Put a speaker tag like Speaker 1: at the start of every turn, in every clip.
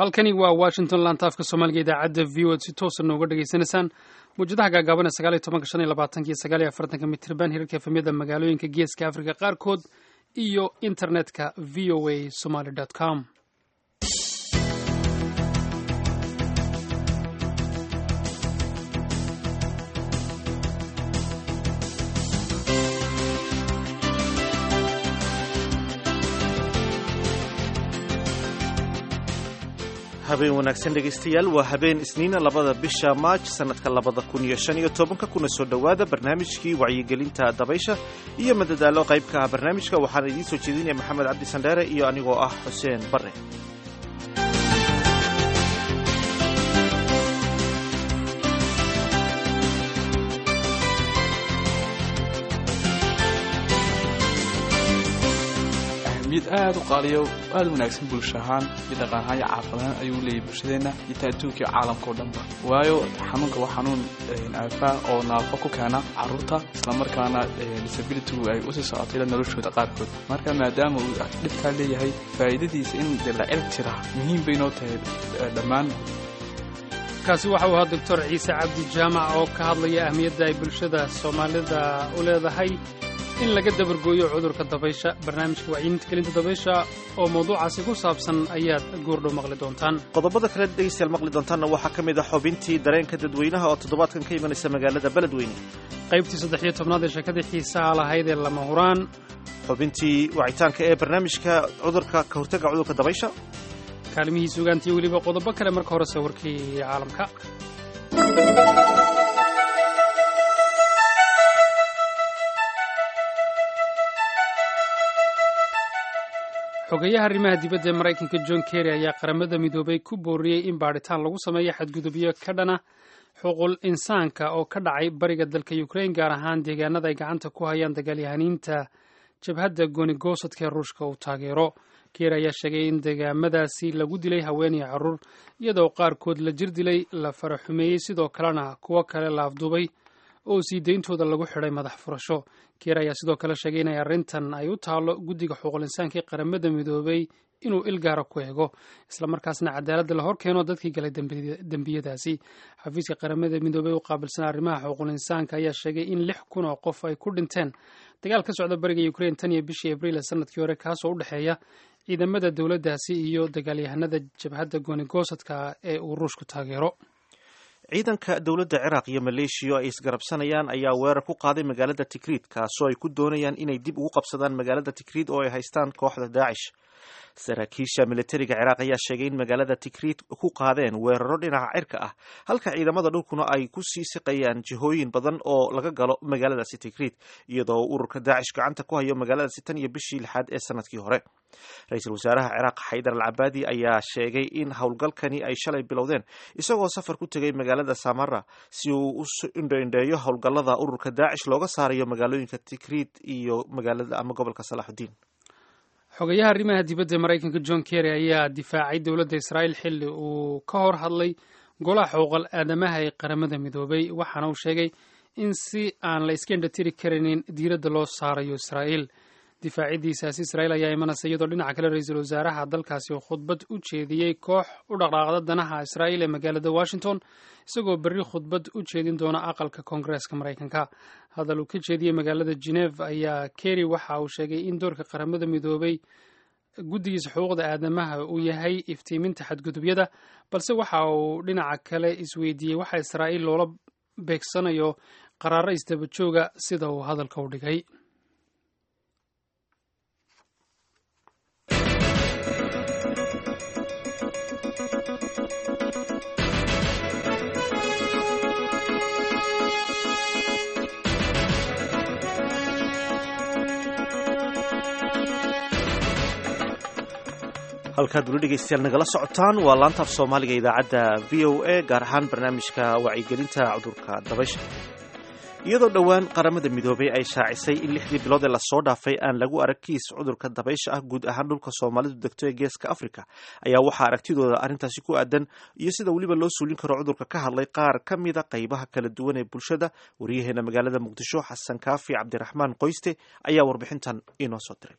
Speaker 1: halkani waa washington lantaafka soomaaliga idaacadda v o ad si toosa nooga dhegaysanaysaan mawjadaha gaagaaban ee sagaal iyo tobanka shan iyo labaatanka iyo sagaal iyo afartanka mitirban hirarka efemyada magaalooyinka geeska africa qaarkood iyo internetka v o a somaly com
Speaker 2: habeen wanaagsan dhegaystayaal waa habeen isniina labada bisha maaj sannadka labada kun iyo shan iyo tobanka kuna soo dhowaada barnaamijkii wacyigelinta dabaysha iyo madadaalo qaybka ah barnaamijka waxaana idiin soo jeedinaya maxamed cabdi sandheere iyo anigoo ah xuseen barre
Speaker 3: mid aad u qaaliyo aad u wanaagsan bulsho ahaan iyo dhaqan ahaan iyo caafimaadaan ayuu leeyahay bulshadeenna iyo ta adduunka iyo caalamka o dhanba waayo xanuunka waa xanuun aafaa oo naafo ku keena carruurta islamarkaana disabilitygu ay usii socotay ila noloshooda qaarkood marka maadaama uu dhibkaa leeyahay faa'iidadiisa in de la cirg jira muhiim bay noo tahay dhammaan
Speaker 1: kaasi waxa uu ahaa doctor ciise cabdi jaamac oo ka hadlaya ahmiyadda ay bulshada soomaalida u leedahay in laga dabargooyo cudurka dabaysha barnaamijka wacyiminta gelinta dabaysha oo mawduucaasi ku saabsan ayaad goordhow maqli doontaan
Speaker 2: qodobada kale dhegaystayaal maqli doontaanna waxaa ka mid ah xubintii dareenka dadweynaha oo toddobaadkan ka imanaysa magaalada beledweyne
Speaker 1: qaybtii saddex iyo tobnaad ee sheekadii xiisaha lahayd ee lama huraan
Speaker 2: xubintii wacitaanka ee barnaamijka cudurka ka hortagga cudurka dabaysha
Speaker 1: kaalmihii sugaantiyo weliba qodobo kale marka horese warkii caalamka xogeyaha arrimaha dibadda ee maraykanka john kerry ayaa qaramada midoobay ku booriyey in baadhitaan lagu sameeyo xadgudubyo ka dhana xuquul insaanka oo ka dhacay bariga dalka ukrain gaar ahaan deegaanada ay gacanta ku hayaan dagaalyahaniinta jabhadda goonigosadka ee ruushka uu taageero keer ayaa sheegay in deegaamadaasi lagu dilay haweenaya carruur iyadoo qaarkood la jir dilay la faraxumeeyey sidoo kalena kuwo kale la afduubay oo sii deyntooda lagu xidhay madax furasho keer ayaa sidoo kale sheegay inay arrintan ay u taalo guddiga xuquuq insaanka ee qaramada midoobay inuu il gaara ku eego islamarkaasna cadaaladda la hor keeno dadkii galay dembiyadaasi xafiiska qaramada midoobey u qaabilsan arrimaha xuquuqul insaanka ayaa sheegay in lix kun oo qof ay ku dhinteen dagaal ka socda bariga ukrain tan iyo bishii abriil ee sanadkii hore kaasoo u dhexeeya ciidamada dowladdaasi iyo dagaalyahanada jabhadda goonigosadka ee uu ruushku taageero
Speaker 2: ciidanka dowladda ciraaq iyo maleeshiya oo ay isgarabsanayaan ayaa weerar ku qaaday magaalada tikriid kaasoo ay ku doonayaan inay dib ugu qabsadaan magaalada tikriid oo ay haystaan kooxda daacish saraakiisha militariga ciraaq ayaa sheegay in magaalada tikriid ku qaadeen weeraro dhinaca cirka ah halka ciidamada dhulkuna ay ku sii siqayaan jihooyin badan oo laga galo magaaladaasi tikriid iyadoo ururka daacish gacanta ku hayo magaaladaasi tan iyo bishii lixaad ee sanadkii hore ra-iisul wasaaraha ciraaq xaydar al cabaadi ayaa sheegay in howlgalkani ay shalay bilowdeen isagoo safar ku tegay magaalada samara si uu u indhoindheeyo howlgallada ururka daacish looga saarayo magaalooyinka tikriid iyo magaalada ama gobolka salaaxudiin
Speaker 1: xogayaha arrimaha dibadda ee maraykanka john kerry ayaa difaacay dowladda israa'iil xilli uu ka hor hadlay golaha xuquuqal aadamaha ee qaramada midoobay waxaana uu sheegay in si aan la iska indhatiri karinin diiradda loo saarayo israa'iil difaacidiisaasi israa'iil ayaa imanaysa iyadoo dhinaca kale ra-iisul wasaaraha dalkaasi uu khudbad u jeediyey koox u dhaqdhaaqda danaha israa'iil ee magaalada washington isagoo berri khudbad u jeedin doona aqalka koongareeska maraykanka hadal uu ka jeediyey magaalada geneve ayaa kerry waxa uu sheegay in doorka qaramada midoobay guddigiisa xuquuqda aadamaha uu yahay iftiiminta xadgudubyada balse waxa uu dhinaca kale isweydiiyey waxa israa'iil loola beegsanayo qaraaro isdaba jooga sida uu hadalka u dhigay
Speaker 2: halkaad weli dhegaystayaal nagala socotaan waa laantaaf soomaaliga idaacadda v o a gaar ahaan barnaamijka wacyigelinta cudurka dabaysha iyadoo dhowaan qaramada midoobay ay shaacisay in lixdii bilood ee lasoo dhaafay aan lagu arag kiis cudurka dabaysha ah guud ahaan dhulka soomaalidu degto ee geeska africa ayaa waxaa aragtidooda arrintaasi ku aadan iyo sida weliba loo suulin karo cudurka ka hadlay qaar ka mida qaybaha kala duwan ee bulshada waryaheena magaalada muqdisho xasan kaafi cabdiraxmaan qoyste ayaa warbixintan inoo soo diray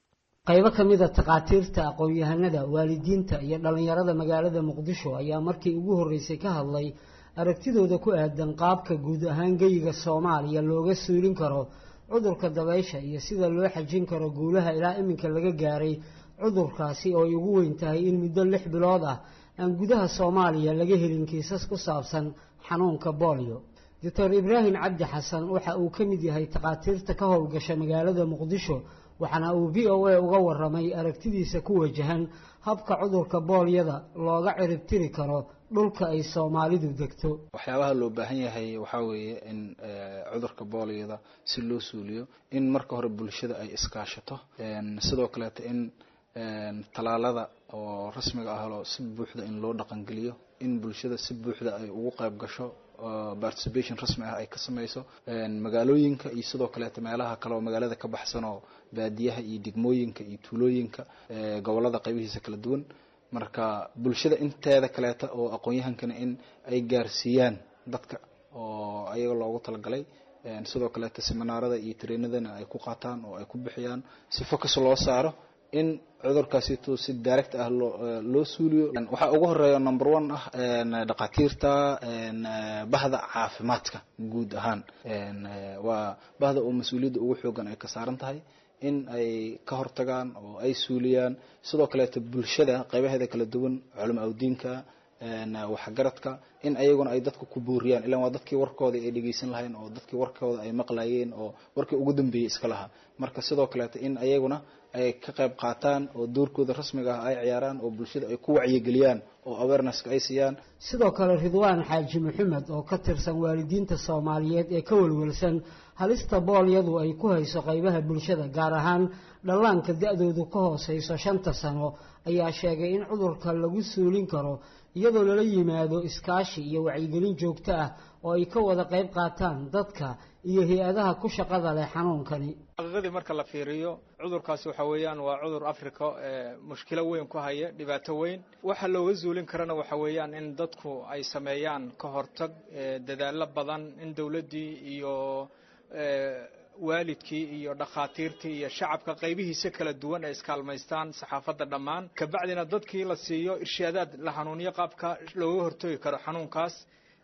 Speaker 4: qaybo ka mid a takhaatiirta aqoon-yahanada waalidiinta iyo dhallinyarada magaalada muqdisho ayaa markii ugu horreysay ka hadlay aragtidooda ku aadan qaabka guud ahaan geyiga soomaaliya looga suulin karo cudurka dabaysha iyo sida loo xajin karo guulaha ilaa iminka laga gaaray cudurkaasi oo ay ugu weyn tahay in muddo lix bilood ah aan gudaha soomaaliya laga helin kiisas ku saabsan xanuunka boolio doctor ibraahim cabdi xasan waxa uu ka mid yahay takhaatiirta ka howlgasha magaalada muqdisho waxaana uu v o a uga waramay aragtidiisa ku wajahan habka cudurka boolyada looga ciribtiri karo dhulka ay soomaalidu degto
Speaker 5: waxyaabaha loo baahan yahay waxaa weeye in cudurka boolyada si loo suuliyo in marka hore bulshada ay iskaashato sidoo kaleeto in talaalada oo rasmiga ah si buuxda in loo dhaqangeliyo in bulshada si buuxda ay ugu qayb gasho participation rasmi ah ay ka sameyso magaalooyinka iyo sidoo kaleeto meelaha kale oo magaalada ka baxsan oo baadiyaha iyo degmooyinka iyo tuulooyinka gobolada qaybihiisa kala duwan marka bulshada inteeda kaleeta oo aqoon-yahankana in ay gaarsiiyaan dadka oo ayaga loogu talagalay sidoo kaleeto seminaarada iyo treenadana ay ku qaataan oo ay ku bixiyaan si focus loo saaro in cudurkaasito si direct ah loo loo suuliyo waxaa ugu horeeya number one ah dhakhaatiirta bahda caafimaadka guud ahaan waa bahda oo mas-uuliyadda ugu xoogan ay ka saaran tahay in ay ka hortagaan oo ay suuliyaan sidoo kaleeto bulshada qaybaheeda kala duwan culamo awdiinka waxgaradka in ayaguna ay dadka ku buuriyaan ilaan waa dadkii warkooda ay dhegeysan lahayn oo dadkii warkooda ay maqlayeen oo warkii ugu dambeeyey iska lahaa marka sidoo kaleeto in ayaguna ay ka qayb qaataan oo doorkooda rasmiga ah ay ciyaaraan oo bulshada ay ku wacyigeliyaan oo awarenesska ay siiyaan
Speaker 4: sidoo kale ridwaan xaaji maxamed oo ka tirsan waalidiinta soomaaliyeed ee ka welwelsan halista boolyadu ay ku hayso qaybaha bulshada gaar ahaan dhallaanka da-doodu ka hooseyso shanta sano ayaa sheegay in cudurka lagu suulin karo iyadoo lala yimaado iskaashi iyo wacyigelin joogto ah oo ay ka wada qayb qaataan dadka iyo hay-adaha ku shaqada leh xanuunkani
Speaker 6: xaqiiqadii marka la fiiriyo cudurkaasi waxa weeyaan waa cudur africa ee mushkilo weyn ku haya dhibaato weyn waxa looga zuulin karana waxa weeyaan in dadku ay sameeyaan ka hortag dadaallo badan in dowladdii iyo waalidkii iyo dhakhaatiirtii iyo shacabka qaybihiisa kala duwan ay iskaalmaystaan saxaafadda dhammaan kabacdina dadkii la siiyo irshaadaad la hanuuniyo qaabka looga hortagi karo xanuunkaas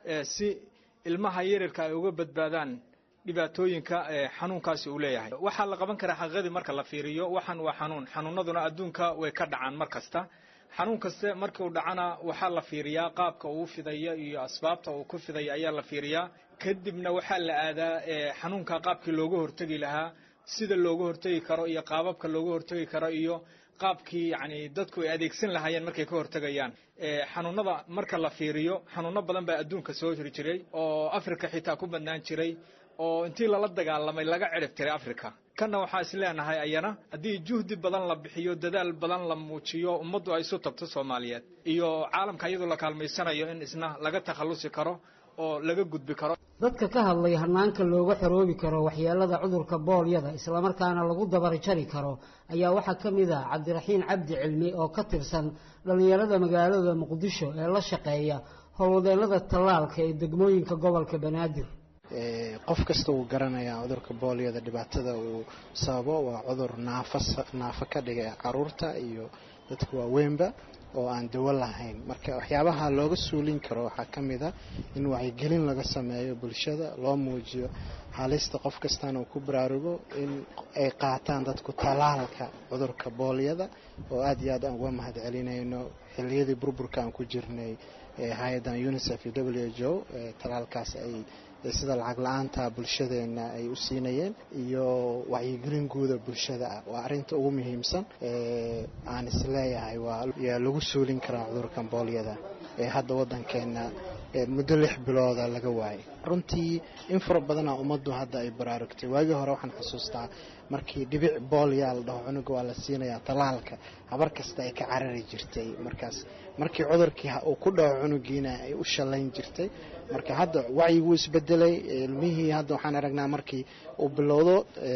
Speaker 6: si ilmaha yaryarka ay uga badbaadaan dhibaatooyinka xanuunkaasi uu leeyahay waxaa la qaban karaa xaqiiqadii marka la fiiriyo waxaan waa xanuun xanuunaduna adduunka way ka dhacaan mar kasta xanuun kaste markii uu dhacana waxaa la fiiriyaa qaabka uu fidaya iyo asbaabta uu ku fidaya ayaa la fiiriyaa kadibna waxaa la aadaa xanuunka qaabkii looga hortegi lahaa sida looga hortegi karo iyo qaababka looga hortegi karo iyo qaabkii yani dadku ay adeegsan lahaayeen markay ka hortegayaan xanuunada marka la fiiriyo xanuuno badan baa adduunka soo hiri jiray oo africa xitaa ku badnaan jiray oo intii lala dagaalamay laga cirib tiray africa kanna waxaa is leenahay ayana haddii juhdi badan la bixiyo dadaal badan la muujiyo ummaddu ay isu tagto soomaaliyeed iyo caalamka iyadoo la kaalmaysanayo in isna laga takhallusi karo oo laga gudbi karo
Speaker 4: dadka ka hadlay hanaanka looga xoroobi karo waxyeelada cudurka boolyada islamarkaana lagu dabarjari karo ayaa waxaa ka mid ah cabdiraxiin cabdi cilmi oo ka tirsan dhallinyarada magaalada muqdisho ee la shaqeeya howlwadeennada tallaalka ee degmooyinka gobolka banaadir
Speaker 7: qof kasta wuu garanayaa cudurka boolyada dhibaatada uu sababo waa cudur naafa naafo ka dhigay caruurta iyo dadka waaweynba oo aan dawo lahayn marka waxyaabaha looga suulin karo waxaa ka mid a in wacyigelin laga sameeyo bulshada loo muujiyo halista qof kastana uu ku baraarugo in ay qaataan dadku talaalka cudurka boolyada oo aada iyo aad aan uga mahad celinayno xiliyadii burburka aan ku jirnay hay-adan unicef iyo w h o talaalkaas ay sida lacag la-aanta bulshadeena ay u siinayeen iyo wacyigelin guuda bulshada ah waa arinta ugu muhiimsan aan isleeyahay waa yaa lagu suulin karaa cudurkan boolyada ee hadda wadankeena muddo lix bilooda laga waayay runtii in fara badana ummaddu hadda ay baraarugtay waagii hore waxaan xusuustaa markii dhibic boolyaa la dhaho cunuga waa la siinayaa talaalka habar kasta ay ka carari jirtay markaas markii cudurkii uu ku dhaco cunugiina ay u shallayn jirtay marka hadda wacyiguu isbedelay ilmihii hadda waxaan aragnaa markii uu bilowdo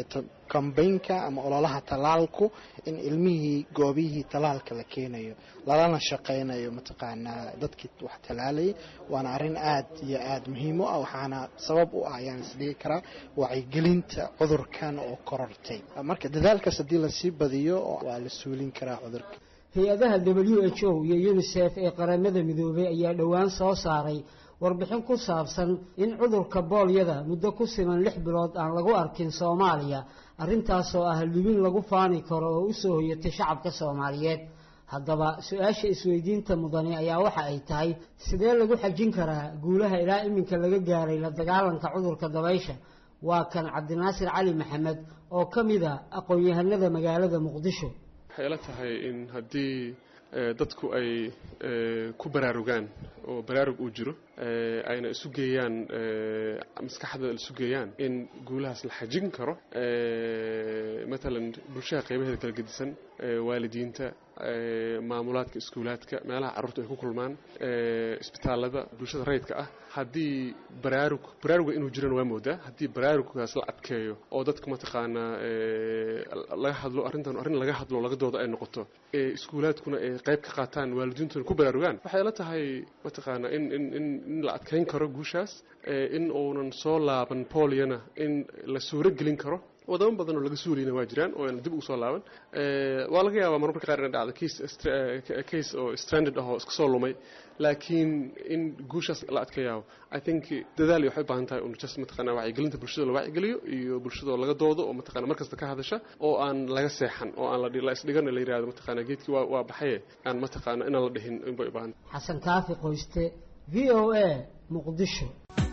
Speaker 7: kambaynka ama ololaha talaalku in ilmihii goobihii talaalka la keenayo lalana shaqaynayo mataqaanaa dadkii wax talaalayay waana arrin aad iyo aad muhiim u ah waxaana sabab u ah ayaan isdhigi karaa wacyigelinta cudurkan oo korortay marka dadaalkaas haddii lasii badiyo waa la suulin karaa cudurka
Speaker 4: hay-adaha w h o iyo unisef ee qaramada midoobay ayaa dhowaan soo saaray warbixin ku saabsan in cudurka boolyada muddo ku siman lix bilood aan lagu arkin soomaaliya arrintaasoo ah libin lagu faani karo oo u soo hoyatay shacabka soomaaliyeed haddaba su-aasha isweydiinta mudani ayaa waxa ay tahay sidee lagu xajin karaa guulaha ilaa iminka laga gaaray la dagaalanka cudurka dabaysha waa kan cabdinaasir cali maxamed oo ka mid a aqoon-yahanada magaalada muqdisho
Speaker 8: waxay ila tahay in haddii dadku ay ku baraarugaan oo baraarug uu jiro ayna isu geeyaan maskaxda isu geeyaan in guulahaas la xajin karo matalan bulshada qaybaheeda kala gedisan waalidiinta maamulaadka iskuulaadka meelaha carruurtu ay ku kulmaan isbitaalada bulshada rayidka ah haddii baraarug baraaruga inuu jirana waa moodaa haddii baraaruggaas la adkeeyo oo dadka mataqaanaa laga hadlo arrintan arrin laga hadlo laga doodo ay noqoto iskuulaadkuna ay qayb ka qaataan waalidiintuna ku baraarugaan waxay la tahay mataqaanaa in in in in la adkeyn karo guushaas in uunan soo laaban boolyana in la suuro gelin karo wadamo badan oo laga suulayna waa jiraan oo aan dib ugu soo laaban waa laga yaabaa marmarka qaar inay dhacdo case case oo stranded ah oo iska soo lumay laakiin in guushaas la adkeeyaa i think dadaal waxay u baahan tahay un just mataqaanaa wacyigelinta bulshada la wacyigeliyo iyo bulshadoo laga doodo oo mataqaanaa markasta ka hadasha oo aan laga seexan oo aan la isdhigan la yidhahdo mataqaanaa geedkii waa waa baxaye aan mataqaanaa inaan la dhihin inbay u baahan
Speaker 4: xasan kaafi qoyste v o a muqdisho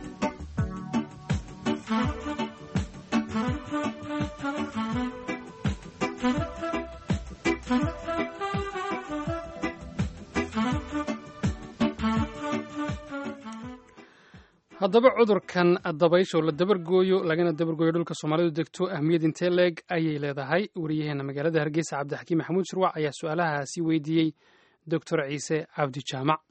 Speaker 1: haddaba cudurkan dabaysho la dabargooyo lagana dabargooyo dhulka soomaalidu degto ahmiyad intee leeg ayay leedahay wariyaheena magaalada hargeysa cabdixakiim maxamuud shirwac ayaa su-aalahaasi weydiiyey doctor ciise cabdi jaamac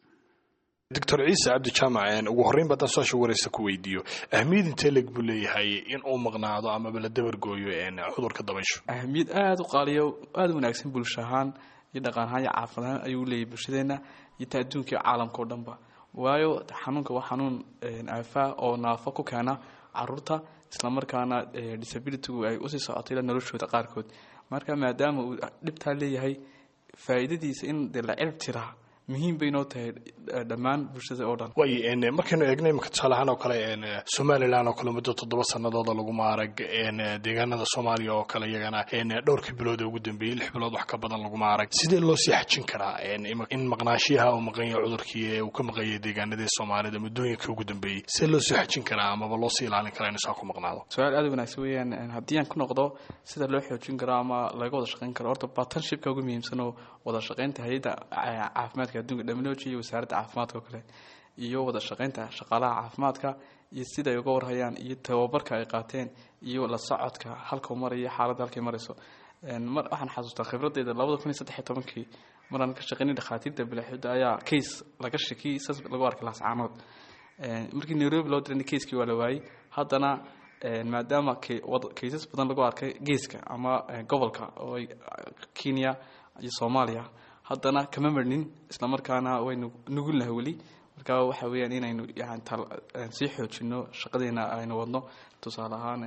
Speaker 9: doctor ciise cabdi jaamac ugu horreyn baadaan su-aasha wareysa ku weydiiyo ahmiyad intee leeg buu leeyahay in uu maqnaado amaba la dabargooyo cudurka dabaysho
Speaker 3: ahmiyad aada u qaaliyo aada u wanaagsan bulsho ahaan iyo dhaqan ahaan iyo caafimad ahaan ayuu leeyahay bulshadeenna iyo ta adduunka iyo caalamka o dhanba waayo xanuunka waa xanuun aafaa oo naafo ku keena caruurta islamarkaana disabilitygu ay usii socotay ila noloshooda qaarkood marka maadaama uu dhibtaa leeyahay faa'iidadiisa in dee la cirib tiraa muhiim bay noo tahay dhammaan bulshada oo dhan
Speaker 9: way markaynu eegno imika tusaale ahaan oo kale somalilan oo kale muddo toddoba sanadooda laguma arag deegaanada soomaaliya oo kale iyagana dhowrkii bilood ee ugu dambeeyey lix bilood wax ka badan laguma arag sidee loo sii xajin karaa in maqnaashiyaha uu maqan yahay cudurkii ee uu ka maqanyay deegaanadii soomaalida muddooyinka ugu dambeeyey sidee loo sii xajin karaa amaba loo sii ilaalin karaa inuu saa ku maqnaado
Speaker 3: su-aal aada wanaagsan weeyaan haddii aan ku noqdo sida loo xoojin karo ama laga wada shaqayn karo horta bartnershipka ugu muhiimsan oo wada shaqaynta hay-adda caafimaadka adduunka dhaminology iyo wasaaradda caafimaadka oo kale iyo wada shaqaynta shaqaalaha caafimaadka iyo siday uga warhayaan iyo tababarka ay qaateen iyo la socodka halkau maraya xaaladda halkay marayso mar waxaan xasuustaa khibradeyda labada kun iyo saddex iyo tobankii maraan ka shaqaynay dhakhaatiirta bilaxuda ayaa case laga shakiyey saas lagu arkay laascaanood markii nairobi loo diray caseki waa la waayey haddana maadaama kaysas badan lagu arkay geeska ama gobolka oo kenya iyo soomaaliya haddana kama marnin islamarkaana waynu nugulnahay weli marka waxa weeyaan inaynu sii xoojino shaqadeena aynu wadno tusaale ahaan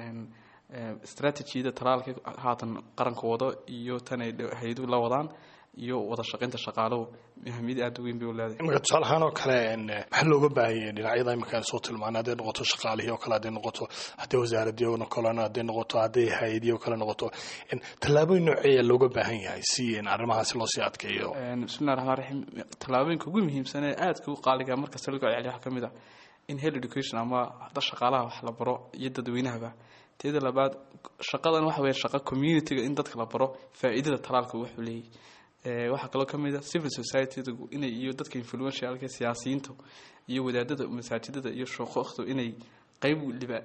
Speaker 3: strategiyada talaalka haatan qaranka wado iyo tan ay hay-aduhu la wadaan iyo wada shaqaynta shaqaaluhu ahamiyad aada u weyn bay u leedahay
Speaker 9: imika tusaale ahaan oo kale maxaa looga baahanyay dhinacyada imika aan soo tilmaanay hadday noqoto shaqaalihii oo kale hadday noqoto hadday wasaaradii oo kale hadday noqoto hadday hay-adii oo kale noqoto tallaabooyin nooceeya looga baahan yahay si arrimahaasi loo sii adkeeyo
Speaker 3: bismillahi raxmaan raxiim tallaabooyinka ugu muhiimsan ee aadka u qaaliga markasta lagu celceliyo waxaa ka mid ah in health education ama da shaqaalaha wax la baro iyo dadweynahaba teeda labaad shaqadan waxa weeye shaqa communityga in dadka la baro faa'iidada talaalka wuxuu leeyahy waxaa kaloo ka mid a civil societydu inay iyo dadka influentialka siyaasiyiinta iyo wadaadada masaajidada iyo shookhdu inay qeyb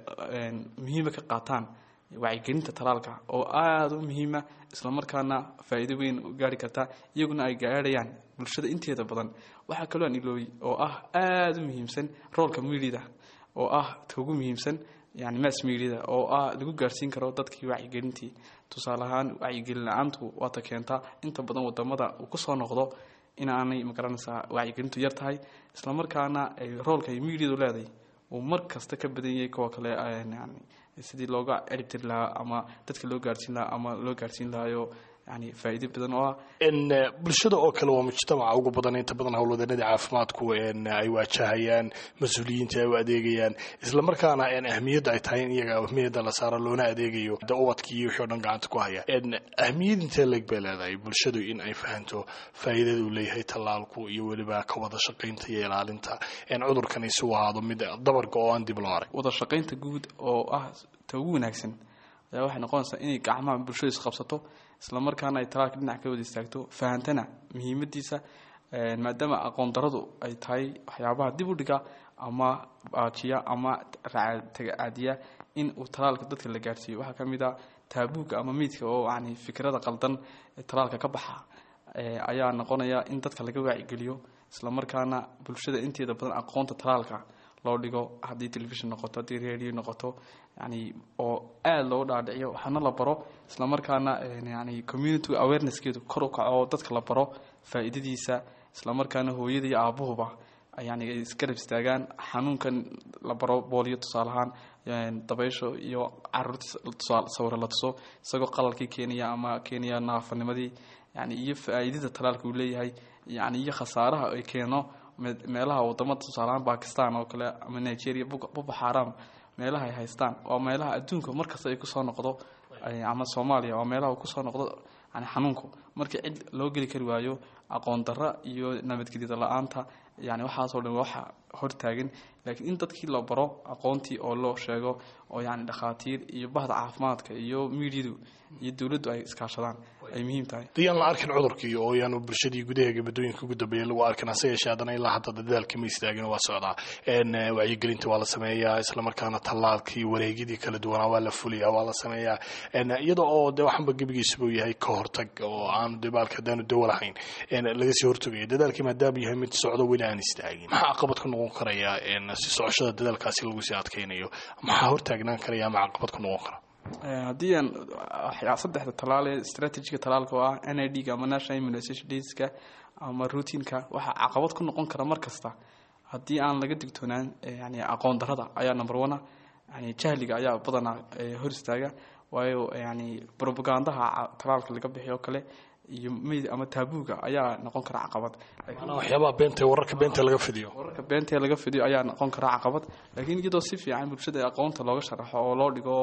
Speaker 3: muhiima ka qaataan wacyigelinta talaalka oo aada u muhiima islamarkaana faa'iido weyn u gaari karta iyaguna ay gaadhayaan bulshada inteeda badan waxaa kaloo aan ilooy oo ah aada u muhiimsan roolka miilida oo ah ta ugu muhiimsan yani mass mediada oo ah lagu gaarsiin karo dadkii wacyigelintii tusaale ahaan wacyigelin la-aantu waata keentaa inta badan wadamada uu kusoo noqdo in aanay magaranaysaa wacyigelintu yar tahay islamarkaana ay roolka ay mediadu leedahay uu mar kasta ka badan yahay kuwa kale yani sidii looga ciribtiri lahaa ama dadka loo gaarsiin lahaa ama loo gaarsiin lahayo yani faa'iido badan oo ah
Speaker 9: bulshada oo kale waa mujtamaca ugu badan inta badan howlwadanadii caafimaadku ay waajahayaan mas-uuliyiinta ay u adeegayaan islamarkaana ahmiyadda ay tahay in iyaga ahmiyadda la saaro loona adeegayo de ubadkii iyo wixii o dhan gacanta ku haya ahmiyad intee leeg bay leedahay bulshadu in ay fahanto faa'iidada uu leeyahay tallaalku iyo weliba ka wada shaqaynta iyo ilaalinta cudurkani si uu ahaado mid dabarka oo aan dib loo arag
Speaker 3: wada shaqaynta guud oo ah ta ugu wanaagsan ayaa waxay noqonaysaa inay gacmaha bulshada isqabsato isla markaana ay talaalka dhinac ka wada istaagto fahantana muhiimadiisa maadaama aqoon daradu ay tahay waxyaabaha dib u dhiga ama baajiya ama tagacaadiya in uu talaalka dadka la gaarsiiyo waxaa ka mid a taabuuga ama miidka oo yani fikrada qaldan ee talaalka ka baxa ayaa noqonaya in dadka laga waacigeliyo isla markaana bulshada inteeda badan aqoonta talaalka loo dhigo haddii telefishon noqoto haddii radio noqoto yani oo aada loo dhaadhiciyo waxaana la baro isla markaana yani community awarenesskeedu kor u kaco oo dadka la baro faa'iidadiisa isla markaana hooyada iyo aabuhuba yani ay isgarab istaagaan xanuunkan la baro booliyo tusaale ahaan dabaysho iyo caruurta sawiro la tuso isagoo qalalkii keenaya ama keenaya naafanimadii yani iyo faa'iidada talaalka uu leeyahay yani iyo khasaaraha ay keeno meelaha wadamada tusaalahaan bakistan oo kale ama nigeria buba xaram meelaha ay haystaan waa meelaha adduunka markasta ay kusoo noqdo ama soomaaliya waa meelaha uu kusoo noqdo yani xanuunku markii cid loo geli kari waayo aqoon darra iyo nabadgelyada la-aanta yani waxaasoo dhan waxa hortaagan laakiin in dadkii la baro aqoontii oo loo sheego oo yani dhakhaatiir iyo bahda caafimaadka iyo miidyadu iyo dowladdu ay iskaashadaan ay muhiim tahay
Speaker 9: dayaan la arkin cudurkii oo yaanu bulshadii gudaheega muddooyinka ugu dambeeya lagu arkin hase yeeshee haddana ilaa hadda dadaalka ma istaagin waa socdaa wacyigelinta waa la sameeyaa islamarkaana tallaalkii wareegyadii kala duwanaa waa la fuliyaa waa la sameeyaa iyada oo de waxanba gebigiisabuu yahay ka hortag oo aanu debaalka haddaanu dawo lahayn laga sii hortagayo dadaalkii maadaama yahay mid socdo weli aan istaagin maxaa caqabad ku noqon karaya si socoshada dadaalkaasi lagu sii adkaynayo maxaa hortaagnaan karaya ama caqabad ku noqon kara
Speaker 3: haddii aan saddexda talaal ee strategiga talaalka oo ah n i d-ga ama national immunization dayska ama routineka waxaa caqabad ku noqon kara mar kasta haddii aan laga digtoonaan yani aqoon darada ayaa number one yani jahliga ayaa badanaa hor istaaga waayo yani propagandaha talaalka laga bixiy oo kale iyo meyd ama taabuuga ayaa noqon kara caqabad
Speaker 9: waxyaabaha beenta wararka beenta laga fidiyo
Speaker 3: wararka beenta laga fidiyo ayaa noqon kara caqabad laakiin iyadoo si fiican bulshada aqoonta looga sharaxo oo loo dhigo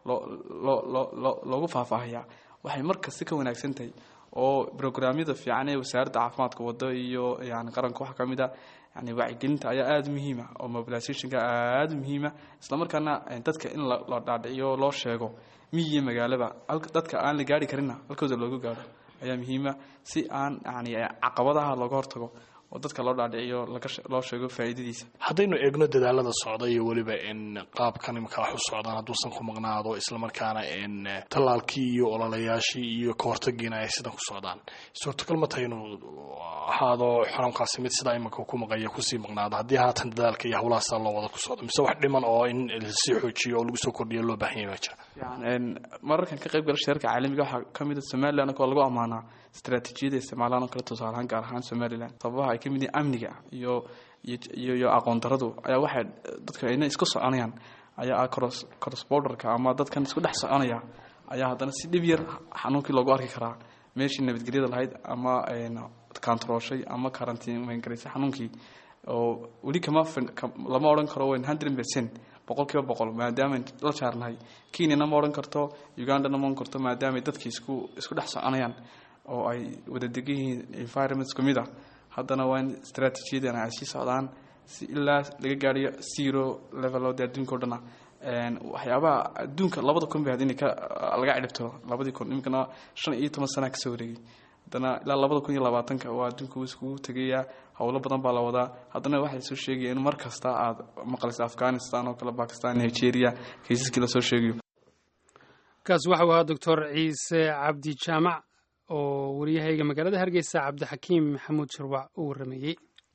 Speaker 3: oo loogu faahfaahiyaa waxay markasta ka wanaagsan tahay oo brograamyada fiican ee wasaaradda caafimaadka wado iyo yani qaranka waxaa ka mid a yani wacyigelinta ayaa aada muhiima oo mobilizationka aada muhiima islamarkaana dadka in la dhaadhiciyo loo sheego miyiyo magaalaba dadka aan la gaari karinna halkooda loogu gaaro ayaa muhiima si aan yani caqabadaha looga hortago oo dadka loo dhaadhiciyo loo sheego faa'iidadiisa
Speaker 9: haddaynu eegno dadaalada socda iyo weliba in qaabkan imika wax u socdaan hadduusan ku maqnaado islamarkaana in tallaalkii iyo ololayaashii iyo kahortagiina ay sidan ku socdaan suurtagal ma tahay inuu ahaado xanuunkaasi mid sidaa iminka ku maqaya kusii maqnaado haddii haatan dadaalka iyo howlaha sidaa loo wada ku socdo mise wax dhiman oo in lasii xoojiyo oo lagu soo kordhiyo loo baahan yahay baa jira
Speaker 3: mararkan ka qayb gala shirarka caalamiga waxaa ka mid a somaliland oo lagu ammaanaa istaraatiijiyada isticmaalaan oo kale tusaalahaan gaar ahaan somaliland sababaha ay ka mid yihiin amniga iyo iyo iyo aqoon daradu ayaa waxay dadka ayna isku soconayaan ayaa ah cross cross borderka ama dadkan isku dhex soconaya ayaa haddana si dhib yar xanuunkii loogu arki karaa meeshii nabadgelyada lahayd ama kantarooshay ama karantiin garaysay xanuunkii oo weli kama lama odhan karo wn hundred percent boqol kiiba boqol maadaama la jaarnahay kenyana ma odhan karto ugandana ma odhan karto maadaama dadkii isku isku dhex soconayaan oo ay wada degan yihiin environment isku mid ah haddana waa in stratejiyadan ay sii socdaan si ilaa laga gaadhiyo zero level oo dee adduunka o dhana waxyaabaha adduunka labada kun bay had inay ka laga cidhibtiro labadii kun iminkana shan iyo toban sana kasoo wareegay haddana ilaa labada kun iyo labaatanka waa adduunka iskugu tegayaa howlo badan baa la wadaa haddana waxay soo sheegaya in mar kasta aad maqlaysa afghanistan oo kale bakistan nigeria kaysaskii lasoo sheegayo
Speaker 1: kaas waxau ahaa doctor ciise cabdi jaamac oo wariyahayga magaalada hargeysa cabdixakiim maxamuud shirwac u waramayey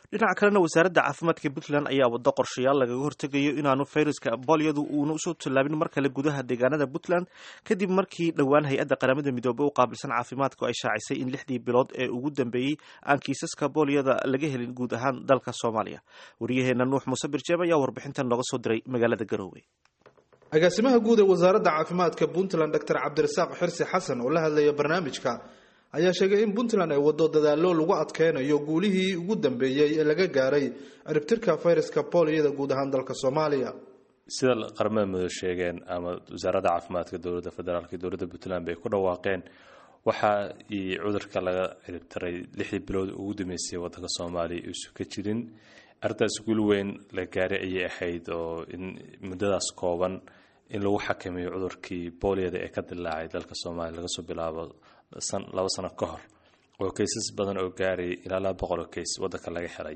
Speaker 2: dhinaca kalena wasaaradda caafimaadka puntland ayaa wado qorshayaal lagaga hortegayo inaanu fayraska bolyadu uuna usoo tallaabin mar kale gudaha deegaanada puntland kadib markii dhowaan hay-adda qaramada midoobey u qaabilsan caafimaadku ay shaacisay in lixdii bilood ee ugu dambeeyey aan kiisaska bolyada laga helin guud ahaan dalka soomaaliya waryaheena nuux muuse birjeeb ayaa warbixintan nooga soo diray magaalada garoowe
Speaker 10: agaasimaha guud ee wasaaradda caafimaadka puntland dr cabdirasaaq xirsi xasan oo la hadlaya barnaamijka ayaa sheegay in puntland ay wado dadaallo lagu adkeynayo guulihii ugu dambeeyey ee laga gaaray ciribtirka fayraska booliyada guud ahaan dalka soomaaliya
Speaker 11: sida qaramada midood sheegeen ama wasaaradda caafimaadka dowladda federaalk iyo dowladda puntland bay ku dhawaaqeen waxaa cudurka laga ciribtiray lixdii bilood ugu dambeysay wadanka soomaaliya isu ka jirin arrintaas guul weyn la gaaray ayay ahayd oo in muddadaas kooban in lagu xakameeyo cudurkii booliyada ee ka dilaacay dalka soomaaliya laga soo bilaabo laba sano ka hor oo kaysas badan oo gaarayay ilaa laba boqol oo kays wadanka laga xiray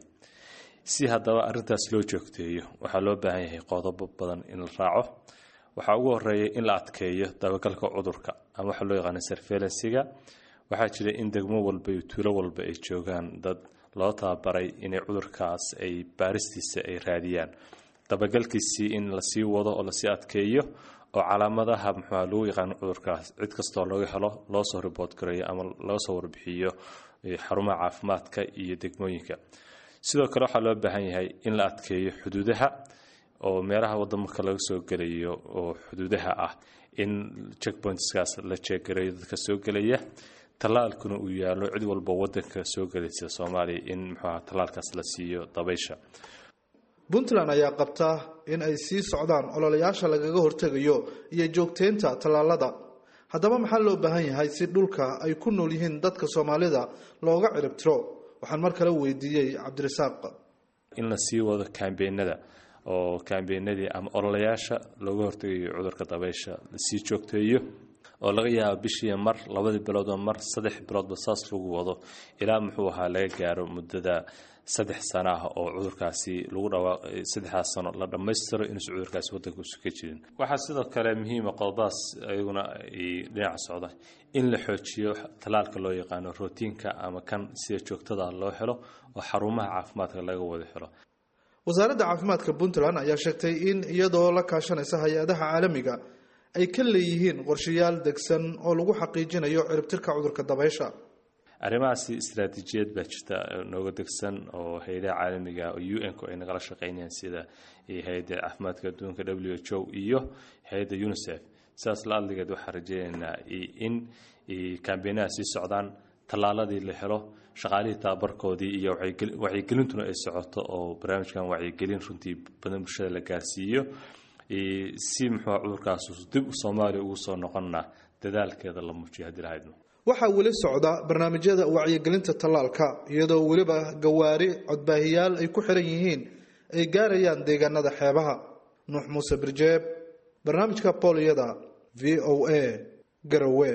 Speaker 11: si haddaba arrintaas loo joogteeyo waxaa loo baahan yahay qodobo badan in la raaco waxaa ugu horeeya in la adkeeyo dabagalka cudurka ama waxaa loo yaqaana surveillansiga waxaa jira in degmo walba iyo tuulo walba ay joogaan dad loo tababaray inay cudurkaas ay baaristiisa ay raadiyaan dabagalkiisii in lasii wado oo lasii adkeeyo oo calaamadaha muxua lagu yaqaano cudurkaas cid kastoo laga helo loo soo riboort gareeyo ama loo soo warbixiyo xarumaha caafimaadka iyo degmooyinka sidoo kale waxaa loo baahan yahay in la adkeeyo xuduudaha oo meelaha waddamarka laga soo gelayo oo xuduudaha ah in checkpointskaas la jeegareeyo dadka soo gelaya tallaalkuna uu yaalo cid walba wadanka soo gelaysa soomaaliya in muxuaha tallaalkaas la siiyo dabaysha
Speaker 10: puntland ayaa qabta in ay sii socdaan ololayaasha lagaga hortegayo iyo joogteynta tallaalada haddaba maxaa loo baahan yahay si dhulka ay ku nool yihiin dadka soomaalida looga ciribtiro waxaan mar kale weydiiyey cabdirasaaq
Speaker 11: in la sii wado kambeenada oo kambeenadii ama ololayaasha looga hortegayo cudurka dabaysha lasii joogteeyo oo laga yaabo bishii mar labadii biloodba mar saddex biloodba saas lagu wado ilaa muxuu ahaa laga gaaro muddada saddex sano ah oo cudurkaasi lagu dhawaaq saddexdaas sano la dhammaystiro inuusan cudurkaasi waddanka usu ka jirin waxaa sidoo kale muhiima qodobadaas ayaguna ay dhinaca socda in la xoojiyo tallaalka loo yaqaano rootiinka ama kan sida joogtada loo helo oo xarumaha caafimaadka laga wada helo
Speaker 10: wasaaradda caafimaadka puntland ayaa sheegtay in iyadoo la kaashanaysa hay-adaha caalamiga ay ka leeyihiin qorshayaal degsan oo lagu xaqiijinayo ciribtirka cudurka dabaysha
Speaker 11: arrimahaasi istaraatiijiyad baa jirta nooga degsan oo hay-adaha caalamiga oo u n ku ay nagala shaqeynayaan sida hay-adda caafimaadka adduunka w h o iyo hay-adda unisef sidaas la adligeed waxaan rajeynaynaa in kambeenaha sii socdaan tallaaladii la helo shaqaalihii tababarkoodii iyo wacyigelintuna ay socoto oo barnaamijkan wacyigelin runtii badan bulshada la gaarsiiyo si muxuu cudurkaas dib soomaaliya ugu soo noqonna dadaalkeeda la muujiyo haddii lahaydno
Speaker 10: waxaa weli socda barnaamijyada wacyigelinta tallaalka iyadoo weliba gawaari codbaahiyaal ay ku xiran yihiin ay gaarayaan deegaanada xeebaha nuux muuse birjeeb barnaamijka booliyada v o a garowe